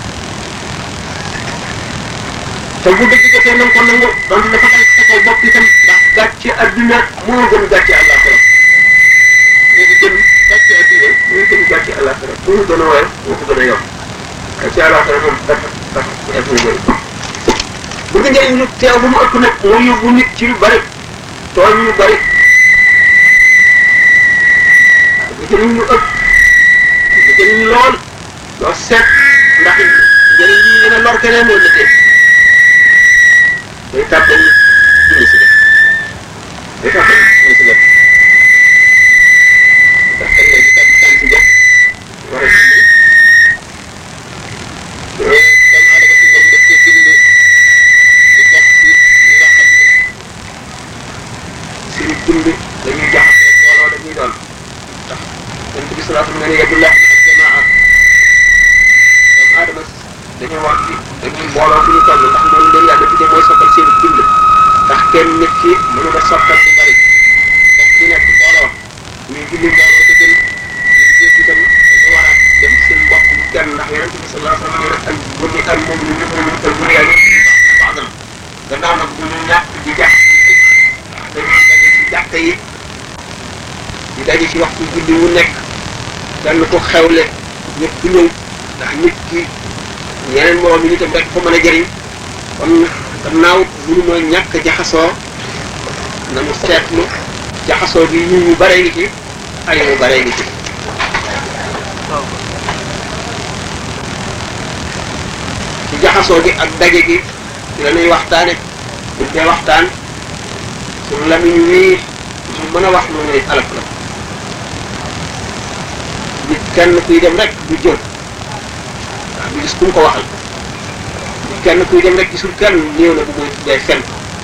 Speaker 1: te bu dëgg jotee na nga ko nangu donte dafa dal sa kaw bopp itam ndax gàcce adduna moo gën gàcce àllaaxira moo ko gën gàcce adduna moo gën gàcce àllaaxira moo gën a woyof moo ko gën a yomb gàcce àllaaxira moom dafa dafa def na bëri bu nga njëriñ lu teew bu mu ëpp nag moo yóbbu nit ci lu bari tooñ lu bari bu njëriñ lu ëpp bu njëriñ lool loo seet ndax njëriñ lii dina lor keneen wala déet day tàbbal julli si def day tàbbal julli si def ndax kan nga di tàbb tànn si jot war a julli doomu aadama si moom daf cee bind di bokk si ñi nga xam ne seen dund dañuy jaxasee mbooloo dañuy doon ndax yonent bi salaa nga ne yadullah ak jamaa doomu aadama dañoo wax ci dañuy mbooloo bu ñu toll ndax loolu leen yàlla tuddee mooy soppal seen dund ndax kenn nit ki mënu ko soppal bu bari ndax ñu nekk mbooloo ñuy julli mbooloo te gën ñu jëf itam dañu war a dem seen mbokk bu kenn ndax yonent bi salaa sallam nee na al bu ñu al moom ñu ñu ko ñu ko bu yàlla baaxal gannaaw nag bu ñu ñàkk di jàpp dañuy daje ci jàkk yi di daje ci waxtu julli wu nekk kenn ko xewle ñëpp ñëw ndax nit ki yeneen moroom yi itam rek ko mën a jëriñ kon gannaaw mënu ma ñàkk jaxasoo na mu seetlu jaxasoo bi ñu ñu bare ngi ci ay mu bare ngi ci ci jaxasoo gi ak daje gi ci la ñuy waxtaane buñ dee waxtaan suñu lamiñ wii mu mën a wax lu ne alak la nit kenn kuy dem rek du jël waaw du gis ku mu ko waxal kenn kuy dem rek gisul kenn néew na bu muy tuddee fen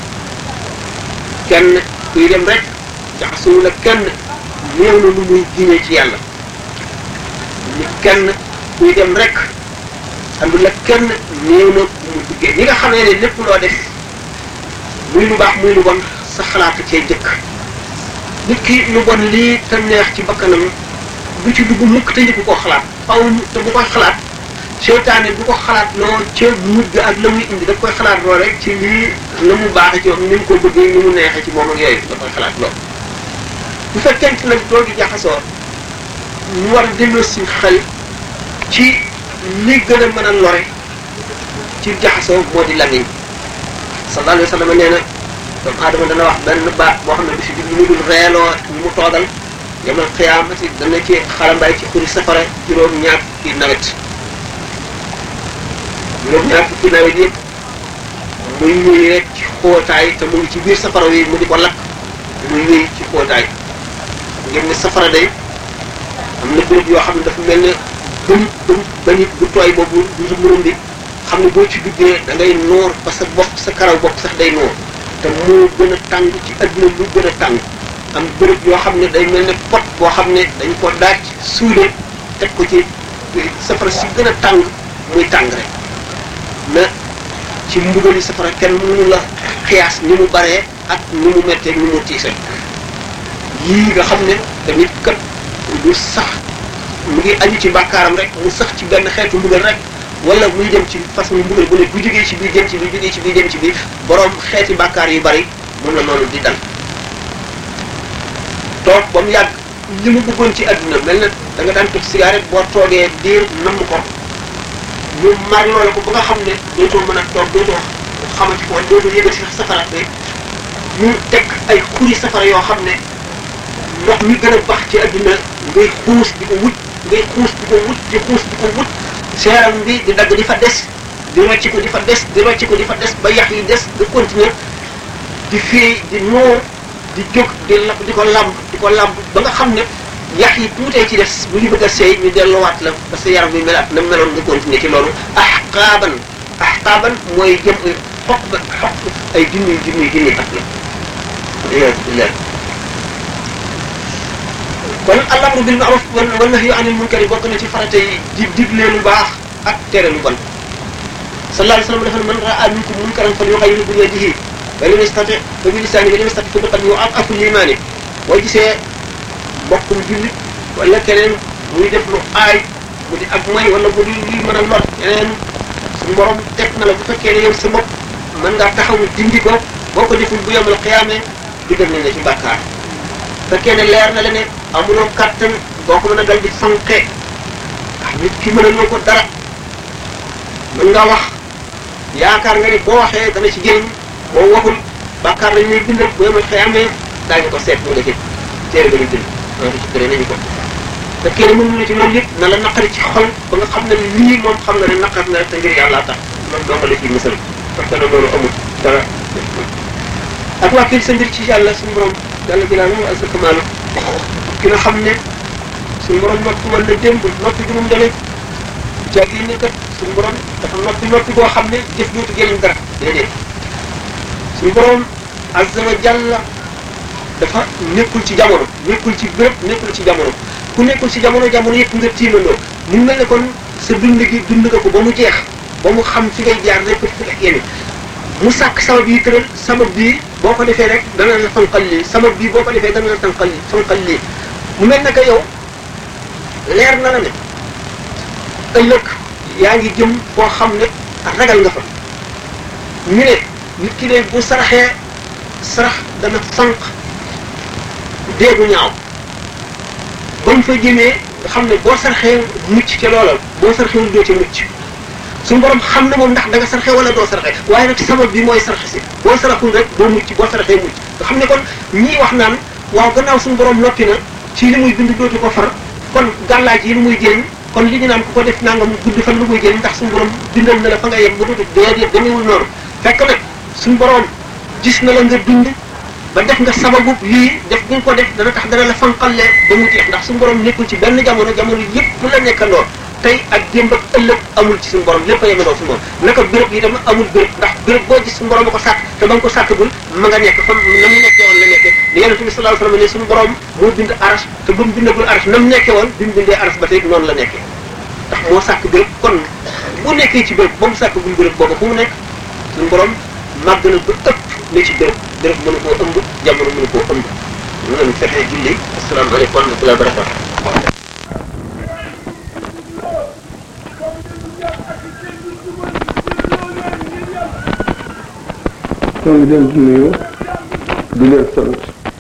Speaker 1: kenn kuy dem rek jaxasoo la kenn néew na lu muy giñee ci yàlla nit kenn kuy dem rek andu la kenn néew na bu muy duggee ñi nga xamee ne lépp loo def muy lu baax muy lu bon sa xalaat cee jëkk nit ki lu bon lii te neex ci bakkanam du ci dugg mukk te njëkk ko xalaat faw te bu koy xalaat seytaane bu ko xalaat loo ca mujj ak la muy indi daf koy xalaat loo rek ci lii la mu baaxee ci moom ni mu ko bëggee ni mu neexee ci moom ak yooyu da koy xalaat loo bu fekkente nag doo di jaxasoo ñu war a delloo si xel ci li gën a mën a lore ci jaxasoo moo di lamiñ sallallahu alayhi wa sallam nee na doomu aadama dana wax benn baat boo xam ne du si jub lu dul reeloo ñu mu toogal yamal xiyaamati dana ci xalambaay ci xuri safara juróom ñaar fukki nawet juróom ñaar fukki nawet yëpp muy ñuy rek ci xóotaay te mu ngi ci biir safara wi mu di ko lakk muy ñuy ci xóotaay ngeen ne safara day am na béréb yoo xam ne dafa mel ne bëm bëm ba nit bu tooy boobu du murum bi xam ne boo ci duggee da ngay noor ba sa bopp sa karaw bopp sax day noor te moo gën a tàng ci adduna lu gën a tàng am bërëb yoo xam ne day mel ne pot boo xam ne dañ ko daaj suude teg ko ci safara si gën a tàng muy tàng rek na ci mbugali safara kenn mënu la xiyaas ni mu baree ak ni mu mettee ni mu tiise yii nga xam ne tamit kat du sax mu ngi aju ci bàkkaaram rek mu sax ci benn xeetu mbugal rek wala muy dem ci façon mbugal bu ne bu jógee ci biir dem ci biir jógee ci biir dem ci biir borom xeeti bàkkaar yu bari moom la noonu di dal toog ba mu yàgg li mu bëggoon ci adduna mel na da nga daan tux cigarette boo toogee diir namm ko ñu mar loola ko ba nga xam ne dootoo mën a toog dootoo xamati ko dootoo yëgal si safara bi ñu teg ay xuri safara yoo xam ne ndox mi gën a bax ci adduna ngay xuus di ko wut ngay xuus di ko wut di xuus di ko wut seeram bi di dagg di fa des di rocci ko di fa des di rocci ko di fa des ba yax yi des di continuer di fii di noor di jóg di la di ko lamb di ko lamb ba nga xam ne yax yi tuutee ci des bu ñu bëgg a seey ñu delluwaat la parce que yaram bi melaat na meloon nga continuer ci loolu ahqaaban ahqaaban mooy jëm xoq ba xoq ay junniy junniy junniy at la billah kon al-amru bil ma'ruf wa nahyu anil munkari bokk na ci farata yi di digle lu baax ak tere lu bon sallallahu alayhi wa sallam dafa ne man ra'a minkum munkaran falyughayyirhu bi yadihi fa lam yastati fa bi lisaanihi fa lam yastati fa bi qalbihi wa ad'afu l-iimaani boo gisee mbokkum jullit wala keneen muy def lu aay mu di ak may wala mu di luy mën a lor keneen suñu borom teg na la bu fekkee ne yow sa bopp mën ngaa taxaw dindi ko boo ko deful bu yemal xiyaamee dugal nañ la ci bàkkaar fekkee ne leer na la ne amuloo kàttan boo ko mën a dal di fanqee ndax nit ki mën a loo ko dara mën nga wax yaakaar nga ni boo waxee dana ci jëriñ boo waxul bàkkaar lañ lay bindal bu yemal xiyaamee daañu ko seet mu nga ci téere ba ñu bind noonu ci gëree nañu ko fekkee ne mënu la ci loolu yëpp na la naqari ci xol ba nga xam ne lii moom xam nga ne naqar na te ngir yàlla tax loolu doo ko la ciy mësal parce que loolu amul dara ak waa kii sa mbir ci yàlla suñu borom yàlla bi laa moom ak sa kamaalu ki nga xam ne suñu borom noppi wala démb noppi bi moom dana jag yi ne kat suñu borom dafa noppi noppi boo xam ne jëf dootu jëriñ dara déedéet suñu borom azza wa jalla dafa nekkul ci jamono nekkul ci béréb nekkul ci jamono ku nekkul ci jamono jamono yëpp nga tiimandoo mu mel ne kon sa dund gi dund nga ko ba mu jeex ba mu xam fi ngay jaar rek fi nga yéene mu sàkk sabab yi tëral sabab bii boo ko defee rek dana la fanqal lii sabab bii boo ko defee dana la fanqal lii fanqal lii mu mel ne que yow leer na la ne ëllëg yaa ngi jëm foo xam ne ragal nga fa ñu ne nit ki ne bu saraxee sarax dana fanq déegu ñaaw ba mu fa jëmee nga xam ne boo sarxee mucc ca loola boo sarxewul doo ca mucc suñu borom xam na moom ndax da nga sarxe wala doo sarxe waaye nag sabab bi mooy sarxe si boo saraxul rek doo mucc boo sarxee mucc nga xam ne kon ñii wax naan waaw gannaaw suñu borom noppi na ci li muy bind dootu ko far kon gàllaaj yi lu muy jëriñ kon li ñu naan ku ko def nangam gudd fan lu muy jëriñ ndax suñu borom bindal na la fa nga yem ba dootu déedéet demeewul noonu fekk nag suñu borom gis na la nga dund ba def nga sababu lii def nga ko def dana tax dana la fanqalee ba mu jeex ndax suñu borom nekkul ci benn jamono jamono yëpp mu la nekkandoo tey ak démb ak ëllëg amul ci suñu borom lépp a yemandoo suñu borom naka béréb yi dama amul béréb ndax béréb boo gis suñu borom a ko sàkk te ba nga ko sàkkagul ma nga nekk fa na mu nekkee woon la nekkee li yonent bi sallallahu alayhi wasallam ne suñu borom moo bind aras te ba mu bindagul aras na mu nekkee woon bi mu bindee aras ba tey noonu la nekkee ndax moo sàkk béréb kon bu nekkee ci béréb ba mu sàkkagul béréb boobu fu mu nekk suñu borom màgg na ba ëpp ne ci béréb béréb mënu koo ëmb jamono mënu koo ëmb ñu leen fexee julli asalaamaaleykum wa rahmatulah barakatu
Speaker 4: ñoo ngi leen di nuyu di leen sant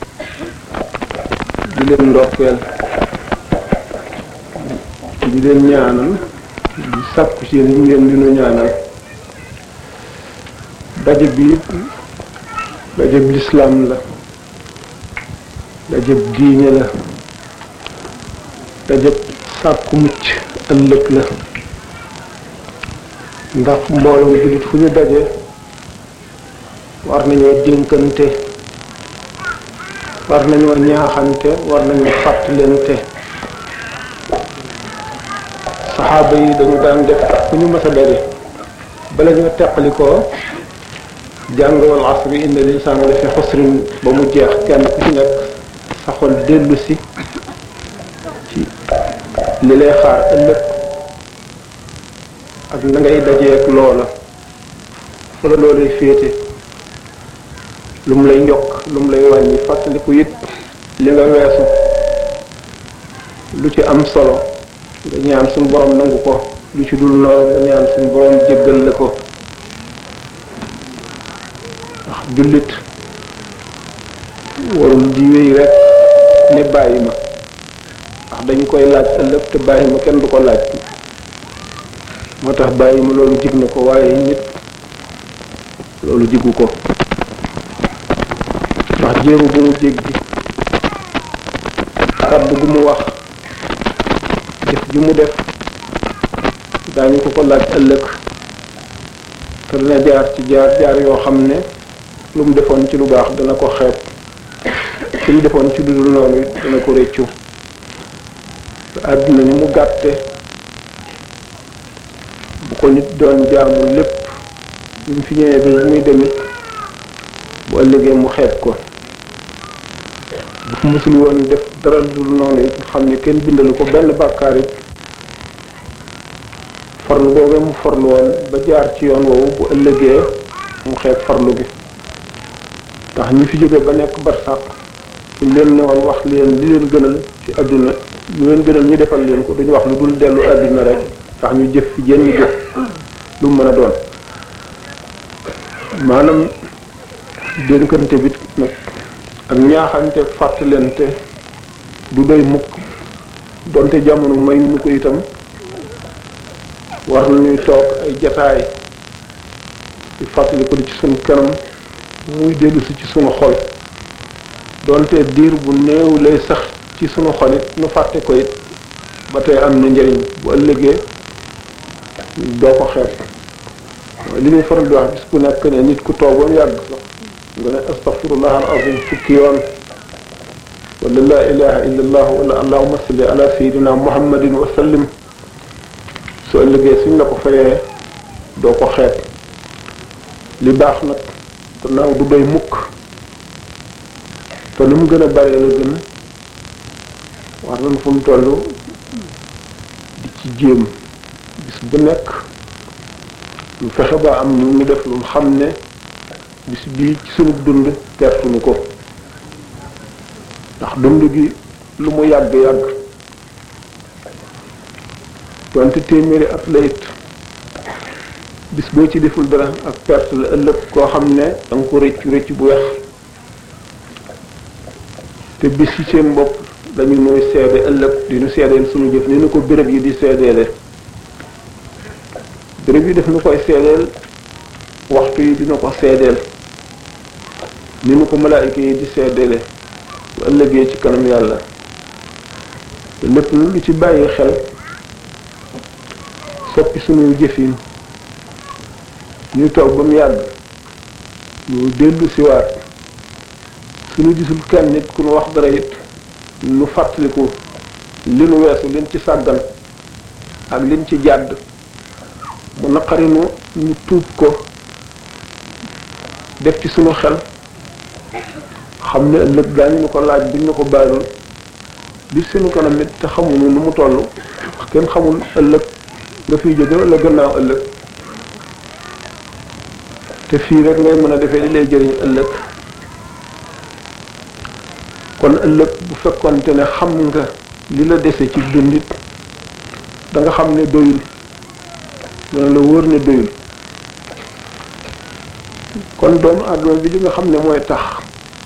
Speaker 4: di leen ndokkeel di leen ñaanal di sàkku ci yéen ngeen di nu ñaanal daje bi daje bi lislaam la daje bi diine la daje sàkku mucc ëllëg la ndax mbooloo jullit fu ñu daje war nañoo dénkante war nañoo ñaaxante war nañoo fàttalente saxaaba yi dañu daan def fu ñu mës a daje bala ñoo teqalikoo jàng wal asri inna linsaana la fi xusrin ba mu jeex kenn ku ci nekk sa xol dellu si ci li lay xaar ëllëg ak na ngay dajeek loola fa la loolay féete lu mu lay yokk lu mu lay wàññi fàttaliku it li nga weesu lu ci am solo nga ñaan suñu borom nangu ko lu ci dul noonu nga ñaan suñu borom jéggal la ko ndax jullit warul di wéy rek ne bàyyi ma ndax dañu koy laaj ëllëg te bàyyi ma kenn du ko laaj moo tax bàyyi ma loolu jig na ko waaye nit loolu jigu ko ndax jéego bu mu jéggi kàddu gu mu wax jëf ji mu def daañu ko ko laaj ëllëg te dina jaar ci jaar jaar yoo xam ne lu mu defoon ci lu baax dana ko xeeb ci mu defoon ci lu dul noonu it dana ko réccu àdduna ni mu gàtte bu ko nit doon jaamu lépp bu mu fi ñëwee bi muy demit bu ëllëgee mu xeeb ko bu fi musul woon def dara dul noonu it xam ne kenn bindalu ko benn bàkkaar it farlu boobee mu farlu woon ba jaar ci yoon woowu bu ëllëgee mu xeeb farlu gi ndax ñi fi jóge ba nekk barsàq suñ leen ne woon wax leen li leen gënal ci àdduna lu leen gënal ñu defal leen ko duñu wax lu dul dellu àdduna rek ndax ñu jëf fi jën ñu jëf lu mu mën a doon maanaam dénkante bi nag ak ñaaxante fàttalente du doy mukk donte jamono may nu ko itam war nañuy toog ay jataay di fàttali ko di ci sunu kanam muy dellu si ci sunu xol donte diir bu néew lay sax ci sunu xol it nu fàtte ko it ba tey am na njëriñ bu ëllëgee doo ko xeeb li ñuy faral di wax bis bu nekk ne nit ku toog ba mu yàgg sax nga ne astaghfirullah al azim fukki yoon wala la ilaha illa allah wala allahuma salli ala sayidina muhammadin wa sallim su ëllëgee suñ la ko fayee doo ko xeeb li baax nag gannaaw du doy mukk te lu mu gën a bare la gën war nañ fu mu toll di ci jéem bis bu nekk lu fexe ba am nu mu def lu xam ne bis bii ci sunu dund pertuñu ko ndax dund gi lu mu yàgg-yàgg donte téeméeri at la it bis boo ci deful dara ak perte la ëllëg koo xam ne da nga ko rëccu rëcc bu weex te bis ci seen bopp dañu nuy seede ëllëg di nu seedeel suñu jëf ni nu ko béréb yi di seedeele béréb yi def nu koy seedeel waxtu yi dina ko seedeel ni nu ko malaayika yi di seedeele bu ëllëgee ci kanam yàlla te lépp lu ci bàyyi xel soppi suñu jëfin ñu toog ba mu yàgg ñu dellu siwaat suñu gisul kenn nit ku nu wax dara it nu fàttaliku li nu weesu liñ ci sàggan ak liñ ci jàdd mu naqarinu ñu tuub ko def ci sunu xel xam ne ëllëg daañu ñu ko laaj buñ ñu ko bàyyil li sunu kanam it te xamuñu nu mu toll kenn xamul ëllëg nga fiy jóge wala gannaaw ëllëg te fii rek ngay mën a defee li lay jëriñ ëllëg kon ëllëg bu fekkonte ne xam nga li la dese ci dundit da nga xam ne doyul dana la wóor ne doyul kon doomu àdduna bi li nga xam ne mooy tax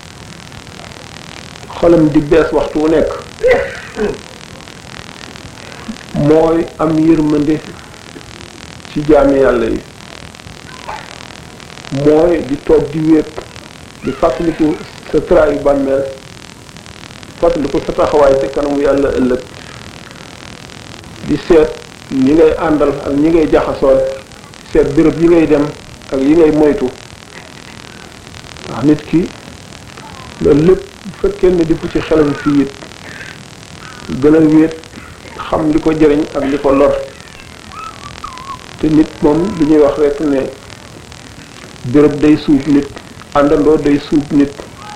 Speaker 4: xolam di bees waxtu wu nekk mooy am yërmande ci jaami yàlla yi mooy di toog di wéet di fàttaliku sa traayu bàmmeel fàttaliku sa taxawaay te kanamu yàlla ëllëg di seet ñi ngay àndal ak ñi ngay jaxasool seet béréb yi ngay dem ak yi ngay moytu ndax nit ki loolu lépp bu fekkee ne di fu ci xelam fii it gën a wéet xam li ko jëriñ ak li ko lor te nit moom li ñuy wax rek ne béréb day suub nit àndandoo day suub nit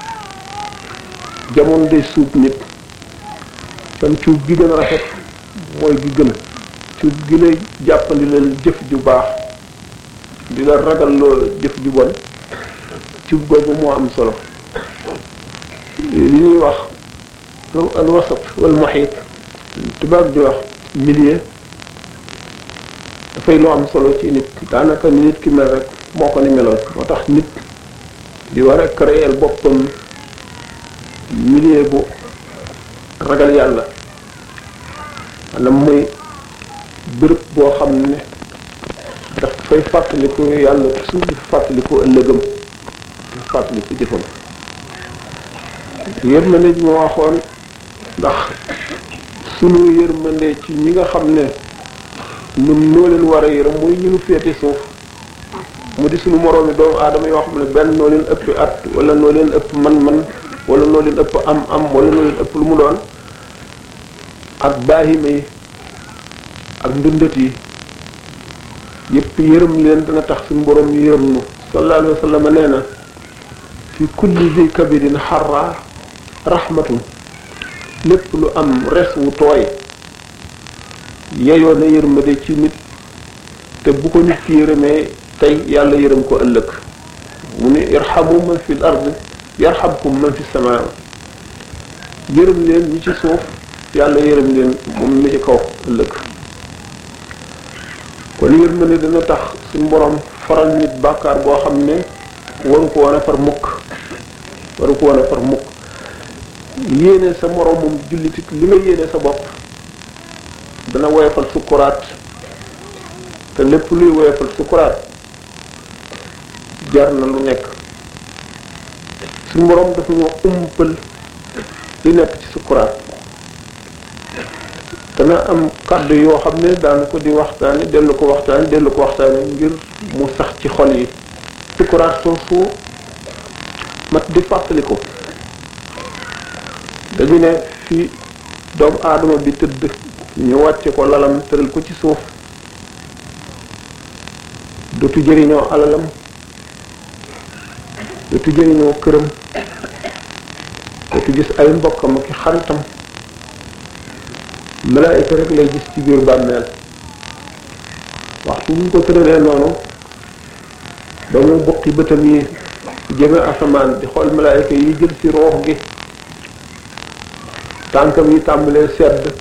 Speaker 4: jamono day suub nit kon cuub gi gën a rafet mooy gi gën cuub gi lay jàppandi la jëf ju baax di la ragal loo jëf ju bon cuub googu moo am solo li ñuy wax al wasat wal muhit tubaab di wax milieu dafay loo am solo ci nit daanaka ni nit ki mel rek moo ko ni meloon moo tax nit di war a créer boppam milieu bu ragal yàlla maanaam muy bërëb boo xam ne daf fay fàttaliku yàlla toujours di fàttaliku ëllëgam di fàttaliku jëfam yërmande ji ma waxoon ndax sunu yërmande ci ñi nga xam ne ñun noo leen war a yërëm muy ñu nu féete suuf mu di sunu moroomi doomu aadama yoo xam ne benn noo leen ëpp at wala noo leen ëpp man-man wala noo leen ëpp am-am wala noo leen ëpp lu mu doon ak baahima yi ak ndundat yi yépp yërëm leen dana tax suñu borom yërëm nu sallallahu alayhi wa sallam nee na fi kulli zi kabirin xarra rahmatun lépp lu am res wu tooy yeyoo na yërmande ci nit te bu ko nit ki yërëmee tey yàlla yërëm ko ëllëg mu ne irhamu man fi l ard yarhamkum man fi samaa yërëm leen ñi ci suuf yàlla yërëm leen moom mi ci kaw ëllëg kon yërmande dana tax suñu borom faral nit bàkkaar boo xam ne waru ko woon a far mukk waru ko woon a far mukk yéene sa moromum jullitit li nga yéene sa bopp dana woyofal sukkuraat te lépp luy woyofal sukkuraat jar na lu nekk suñu borom dafa ñoo umpal li nekk ci sukkuraat dana am kàddu yoo xam ne daana ko di waxtaane dellu ko waxtaane dellu ko waxtaane ngir mu sax ci xol yi sukkuraat soosu mat di fàttali ko dañu ne fi doomu aadama bi tëdd ñu wàcce ko lalam tëral ko ci suuf dootu jëriñoo alalam dootu jëriñoo këram dootu gis ay mbokkam ak xaritam malaayika rek lay gis ci biir bàmmeel waxtu bu ñu ko tëralee noonu ba mu bukki bëtam yi jëme asamaan di xool malaayika yi jël ci roox gi tànkam yi tàmbalee sedd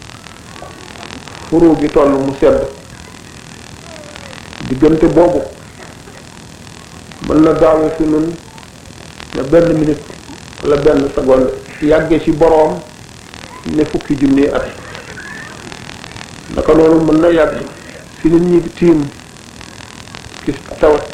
Speaker 4: furu gi toll mu sedd diggante boobu mën na gaawe fi nun na benn minute wala benn seconde yàgge ci boroom ne fukki junni at naka noonu mën na yàgg fi nit ñi tiim ci tawat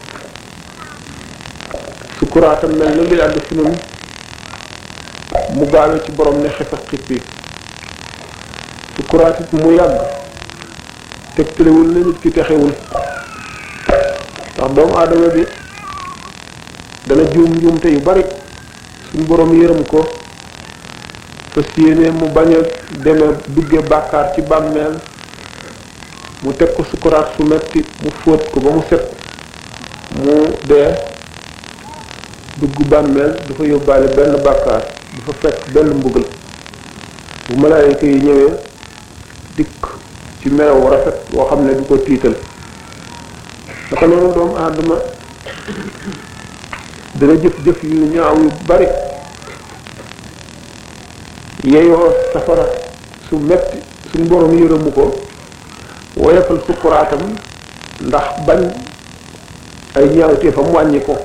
Speaker 4: sukuraatam mel na lu yàgg fi nun mu gaawe ci borom ne xef ak xippi sukuraat it mu yàgg tegtalewul na nit ki texewul ndax doomu aadama bi dana juum njuumte yu bari suñ borom yërëm ko fas yéene mu bañ a deme dugge bàkkaar ci bàmmeel mu teg ko sukuraat su metti mu fóot ko ba mu set mu dee dugg bàmmeel dafa yóbbaale benn bàkkaar dafa fekk benn mbugal bu malaayika yi ñëwee dikk ci melaw rafet boo xam ne du ko tiital naka noonu doomu aadama dana jëf-jëf yu ñaaw yu bari yeyoo safara su metti suñ borom yërëmu ko woyofal sukkuraatam ndax bañ ay ñaawteefam wàññi ko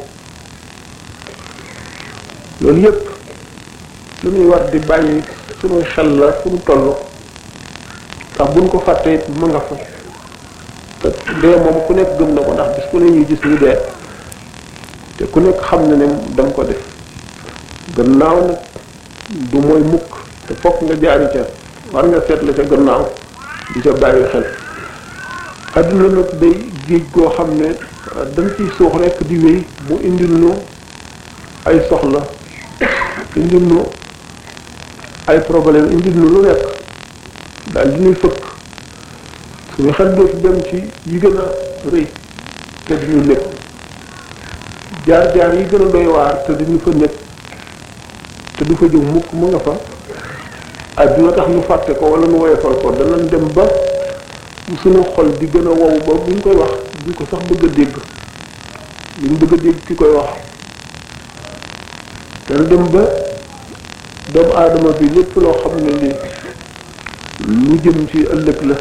Speaker 4: loolu yépp lu ñuy war di bàyyi suñuy xel la fu ñu toll ndax buñ ko fàttee it ma nga fa te dee moom ku nekk gëm na ko ndax bis ku ne ñuy gis ñu dee te ku nekk xam na ne da nga ko def gannaaw nag du mooy mukk te fokk nga jaari ca war nga seet la ca gannaaw di ca bàyyi xel adduna nag day géej goo xam ne dañ ciy suux rekk di wéy mu indil nu ay soxla indil nu ay problème indil nu lu nekk daal di ñuy fëkk suñu xel dootu dem ci yi gën a rëy te di ñu nekk jaar-jaar yi gën a doy waar te di ñu fa nekk te du fa jóg mukk mu nga fa adduna tax ñu fàtte ko wala nu woyofal ko danañ dem ba suñu xol di gën a wow ba buñ koy wax duñ ko sax bëgg a dégg luñ bëgg a dégg ki koy wax dana dem ba doomu aadama bi lépp loo xam ne ni lu jëm ci ëllëg la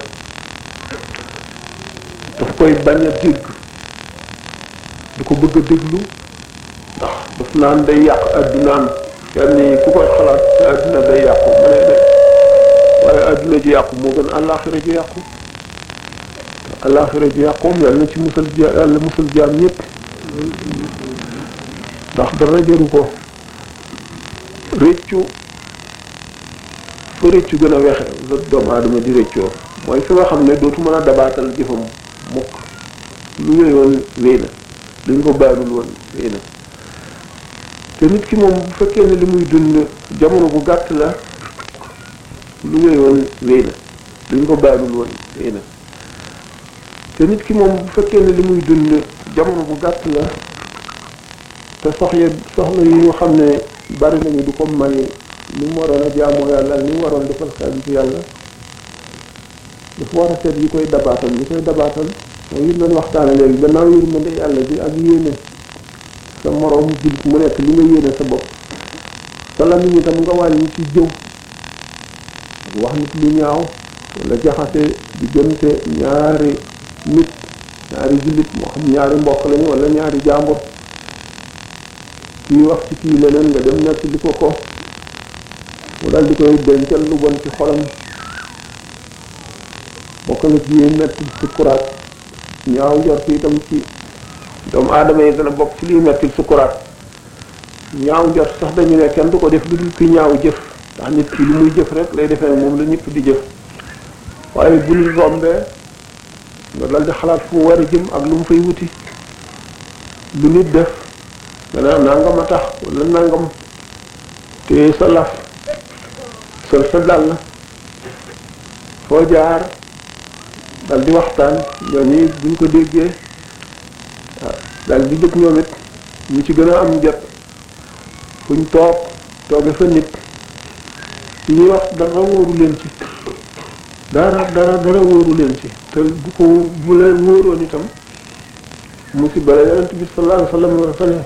Speaker 4: daf koy bañ a dégg du ko bëgg a déglu ndax daf naan day yàq addunaam kenn ni ku koy xalaat te adduna day yàqu ma ne de waaye adduna ji yàqu moo gën àllaaxira ji yàqu àllaaxira ji yàqoom yàlla na ci musal yàlla musal jaam ñëpp ndax dara jëru ko réccu fa réccu gën a wexe la doomu aadama di réccoo mooy fi nga xam ne dootu mën a dabaatal jëfam mukk lu wéyoon wéy na lu ñu ko baalul woon wéy na te nit ki moom bu fekkee ne li muy dund jamono bu gàtt la lu wéyoon wéy na lu ñu ko baalul woon wéy na te nit ki moom bu fekkee ne li muy dund jamono bu gàtt la te soxla soxla yi nga xam ne bari nañu du ko man ni mu waroon a jaamoo yàlla ni mu waroon defal xaalis yàlla dafa war a seet yi koy dabaatal yi koy dabaatal mooy yi doon waxtaane léegi gannaaw yërmande yàlla bi ak yéene sa moroom jullit mu nekk li nga yéene sa bopp sa lamiñ itam nga wàññi ci jëw wax nit lu ñaaw wala jaxase diggante ñaari nit ñaari jullit moo xam ñaari mbokk lañu wala ñaari jàmbur kii wax ci kii leneen nga dem nekk li ko ko mu daal di koy dencal lu bon ci xolam bokk na ci yi metti sukkuraat ñaaw njort itam ci doomu aadama yi dana bokk ci liy metti sukkuraat ñaaw njort sax dañu ne kenn du ko def lu dul ki ñaaw jëf ndax nit ki lu muy jëf rek lay defee moom la ñëpp di jëf waaye bu ñu rombee nga dal di xalaat fu mu war a jëm ak lu mu fay wuti lu nit def nga naan nangam a tax wala nangam te sa laf sol sa dàll foo jaar dal di waxtaan ñooñu buñ ko déggee waaw dal di jëkk ñoom it ñu ci gën a am jot fuñ toog tooge fa nit ci ñuy wax dara wóoru leen ci dara dara dara wóoru leen ci te bu ko bu leen wóoroon itam musiba la yonent bi sallallahu alayhi wa sallam dafa ne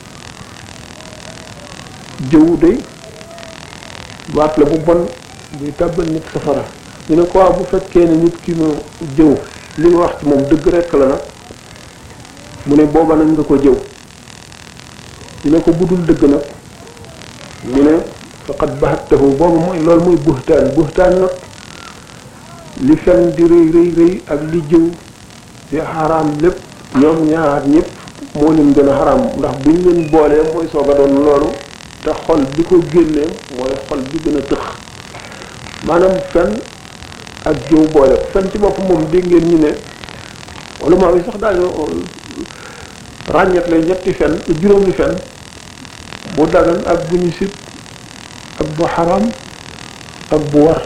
Speaker 4: jëw day baat la bu bon buy tàbbal nit safara ñu ne ko bu fekkee ne nit ki ma jëw li nga wax ci moom dëgg rekk la nag mu ne booba nag nga ko jëw ñu ne ko budul dëgg nag ñu ne faqad bahattahu boobu mooy loolu mooy buhtaan buhtaan nag li fen di rëy rëy rëy ak li jëw di xaraam lépp ñoom ñaar ñëpp moo leen gën a xaraam ndax buñ leen boolee mooy soog a doon loolu te xol bi ko génnee mooy xol bi gën a tëx maanaam fen ak jëw boole fen ci bopp moom dégg ngeen ñu ne wala maa yi sax daañu ràññet lay ñetti fen juróomi fen bu dagan ak bu ñu sib ak bu xaram ak bu war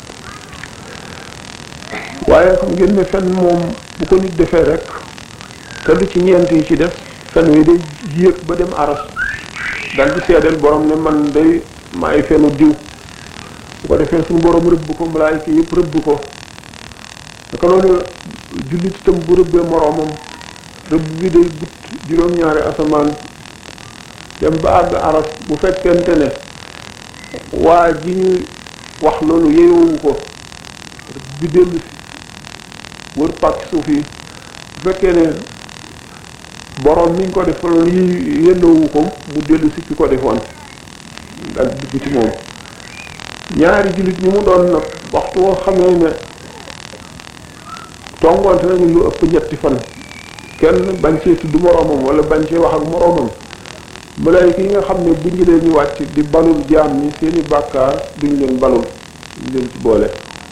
Speaker 4: waaye xam ngeen ne fen moom bu ko nit defee rek te du ci ñeent yi ci def fen wi day yéeg ba dem aras dal di seedeel borom ne man day maay fenu diw bu ko defee suñu borom rëbb ko malaayika yëpp rëbb ko naka noonu jullit itam bu rëbbee moroomam rëbb bi day but juróom-ñaari asamaan dem ba àgg aras bu fekkente ne waa ji ñuy wax loolu yeyowu ko bi dellu si wër pàcc suuf yi bu fekkee ne borom mi ngi ko def loolu yi yendoowu ko mu dellu si ki ko defoon ak dugg ci moom ñaari jullit ñi mu doon nag waxtu woo xamee ne songoonte nañu lu ëpp ñetti fan kenn bañ cee tudd moroomam wala bañ cee wax ak moroomam malaayika yi nga xam ne bu ñu leen ñu wàcc di balul jaam ñi seeni bàkkaar duñ leen balul duñ leen ci boole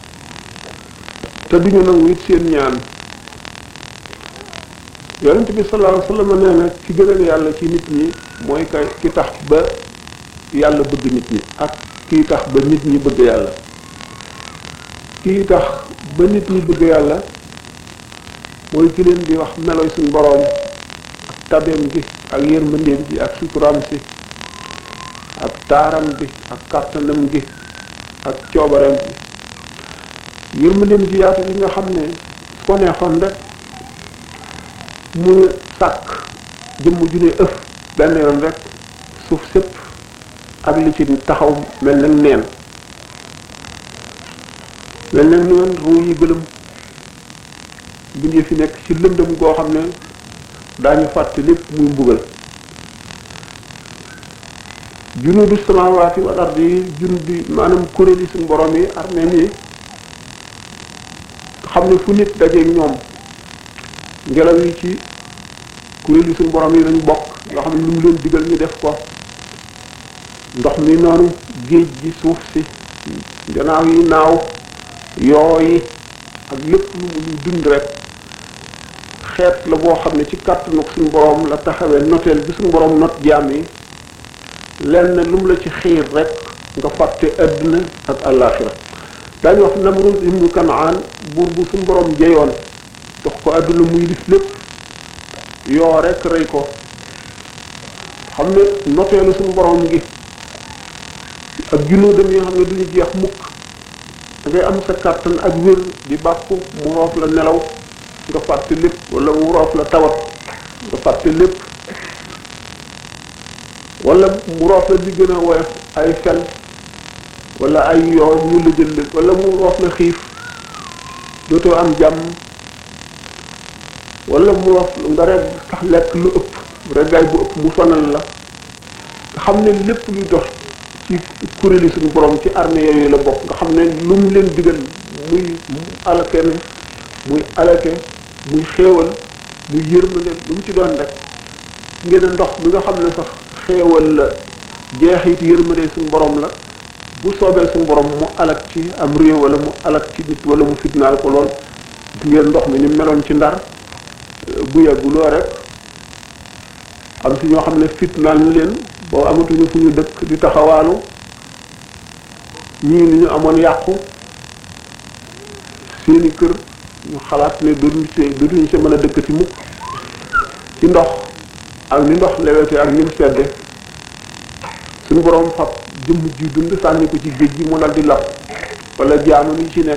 Speaker 4: te duñu nangu it seen ñaan yonent bi sallallahu alayhi wasallam nee na ki gënal yàlla ci nit ñi mooy kay ki tax ba yàlla bëgg nit ñi ak kii tax ba nit ñi bëgg yàlla kii tax ba nit ñi bëgg yàlla mooy ki leen di wax meloy suñ boroom ak tabeem gi ak yërmandeem gi ak suturaam si ak taaram bi ak kàttanam gi ak coobareem gi yërmandeem gi yaatu gi nga xam ne su ko neexoon rek mu sàkk jëmm ju ne ëf benn yoon rek suuf sépp ak li ci taxaw mel nag neen mel nag neen ruu yi gëlëm bindee fi nekk ci lëndëm goo xam ne daañu fàtte lépp muy mbugal junudu samawaati wal ardi yi junudu maanaam kuréel yi suñu borom yi armée yi xam ne fu nit dajeeg ñoom ngelaw yi ci kuréel yi suñu borom yi lañu bokk yoo xam ne lu mu leen digal ñu def ko ndox mi noonu géej gi suuf si gannaaw yi naaw yoo yi ak lépp lu mu luy dund rek xeet la boo xam ne ci kàttanu suñu borom la taxawee noteel bi suñu borom not jaam yi lenn lu mu la ci xiir rek nga fàtte àdduna ak àllaaxira daañu wax Namrud ibnu Kanaan buur bu suñu borom jeyoon dox ko àdduna muy def lépp yoo rek rey ko xam ne noteelu suñu borom gi ak junnóodam yi nga xam ne duñu jeex mukk ngay am sa kàttan ak wér di bàkku mu roof la nelaw nga fàtte lépp wala mu roof la tawat nga fàtte lépp wala mu roof la di gën a woyof ay fen wala ay yoo ñu la jël lépp wala mu roof la xiif dootoo am jàmm wala mu roof nga rek sax lekk lu ëpp reggaay bu ëpp mu sonal la nga xam ne lépp luy dox ci kuréeli suñu borom ci armée yooyu la bokk nga xam ne lu mu leen digal muy alake ne muy alake muy xéewal muy yërmande lu mu ci doon rek ngeen ndox mi nga xam ne sax xéewal la jeexit yërmande suñu borom la bu soobee suñu borom mu alak ci am réew wala mu alak ci nit wala mu fitnaal ko lool ngeen ndox mi ni meloon ci ndar bu yàgguloo rek am si ñoo xam ne fitnaal na leen boo amatuñu fu ñu dëkk di taxawaalu ñii ni ñu amoon yàqu seeni kër ñu xalaat ne dootuñu see dootuñu see mën a dëkk ci mukk ci ndox ak ni ndox lewete ak ni mu sedde suñu boroom fab jëmm ji dund sànni ko ci géej gi mu dal di lab wala jaanu ni ci nekk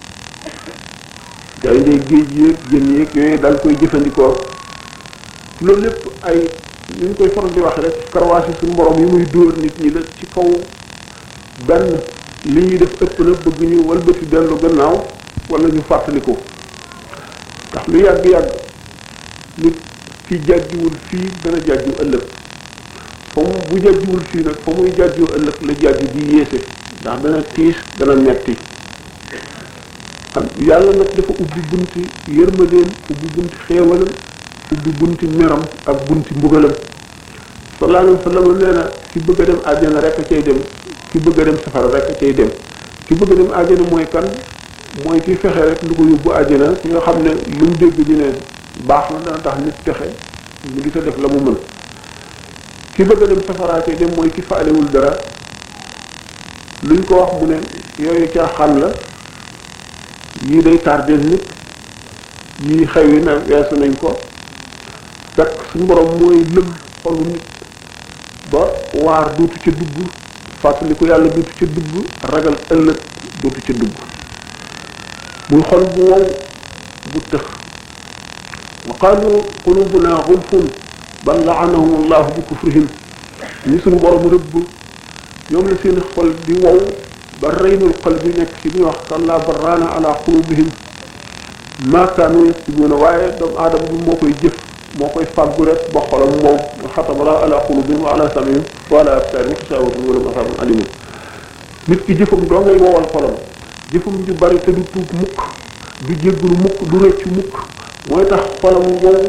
Speaker 4: gaynde géej yéeg jën yéeg yooyu dal koy jëfandikoo loolu lépp ay ni ñu koy faral di wax rek karawaasi suñu borom yi muy dóor nit ñi la ci kaw benn li ñuy def ëpp na bëgg ñu walbati dellu gannaaw wala ñu fàttaliku ndax lu yàgg-yàgg nit ki jàjjiwul fii dana jàjju ëllëg fa mu bu jàjjiwul fii nag fa muy jàjju ëllëg la jàjju di yéese ndax dana tiis dana metti am yàlla nag dafa ubbi bunti yërmandeem ubbi bunti xéewalam ubbi bunti meram ak bunti mbugalam sallallahu alayhi wa sallam nee na ki bëgg a dem àjjana rek a cay dem ki bëgg a dem safara rek a cay dem ki bëgg a dem àjjana mooy kan mooy ki fexe rek lu ko yóbbu àjjana ki nga xam ne lu mu dégg ñu ne baax na dana tax nit texe mu di ko def la mu mën ki bëgg a dem safara cay dem mooy ki faalewul dara luñ ko wax mu ne yooyu caaxaan la yii day tardeel nit yii xew yi na weesu nañ ko fekk suñu borom mooy lëm xolu nit ba waar duutu ca dugg fàttali ko yàlla duutu ca dugg ragal ëllëg duutu ca dugg muy xol bu wow bu tëx wa qaalu qulubuna gulfun bal laanahum allahu bi kufrihim ñi suñu borom rëbb ñoom la seen xol di wow ba reynul xol bi nekk ci bi wax kalla barraana ala qulubihim ma kaanu yaksibuuna waaye doomu aadama bi moo koy jëf moo koy fàggu rek ba xolam wow xatama la ala qulubihim wa ala samihim wa ala absarihim xisawatun wala masabun alimun nit ki jëfam doo ngay wowal xolam jëfam ju bari te du tuub mukk du jéggulu mukk du rëccu mukk mooy tax xolam wow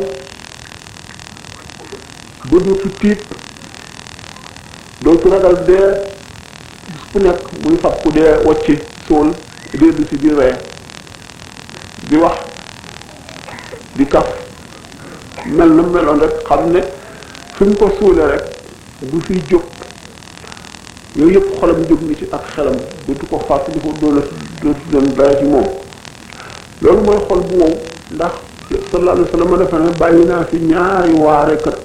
Speaker 4: ba dootu tiit dootu ragal dee bis bu nekk muy fab ku dee wacci suul dellu si di ree di wax di kaf mel na meloon rek xam ne fi mu ko suulee rek du fiy jóg yooyu yëpp xolam jóg ni ci ak xelam dootu ko fàttali ko doola dootu doon dara ci moom loolu mooy xol bu wow ndax sallallahu alayhi wa sallam defe ne bàyyi naa fi ñaari waarekat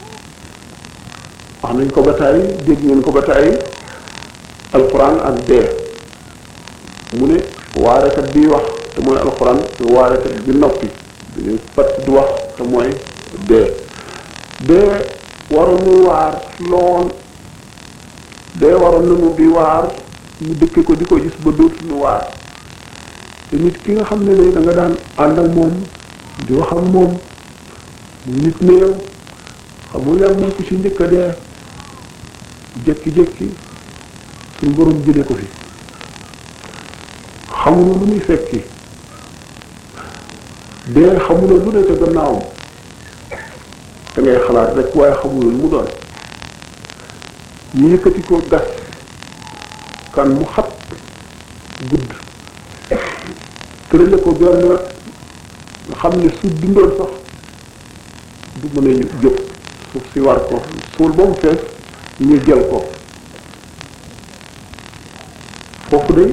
Speaker 4: wax nañ ko ba tàyyi dégg ngeen ko ba tàyyi alquran ak dee mu ne waarekat bi wax te mooy alquran waarekat bi noppi dañuy pat du wax te mooy dee dee waroon nu waar lool dee waroon nañu di waar ñu dëkke ko di ko gis ba dootuñu waar te nit ki nga xam ne ne da nga daan ànd ak moom di wax ak moom mu nit néew xamul yàlla moom ko ci njëkk a dee jékki-jékki suñ borom jëlee ko fi xamuloo lu muy fekki dee xamuloo lu ne te gannaawam da ngay xalaat rek waaye xamuloo lu mu doon ñu yëkkati ko gas kan mu xat gudd tërale ko benn wet nga xam ne su dundoon sax du mën a jóg suuf si war ko suul ba mu fees ñu jël ko foofu de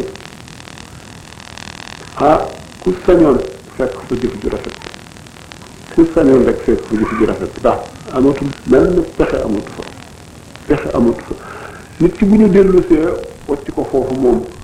Speaker 4: ah ku sañoon fekk fa jëf ju rafet ku sañoon rek fekk fa jëf ju rafet ndax amatul benn pexe amatu fa pexe amatu fa nit ki bu ñu dellusee wacc ko foofu moom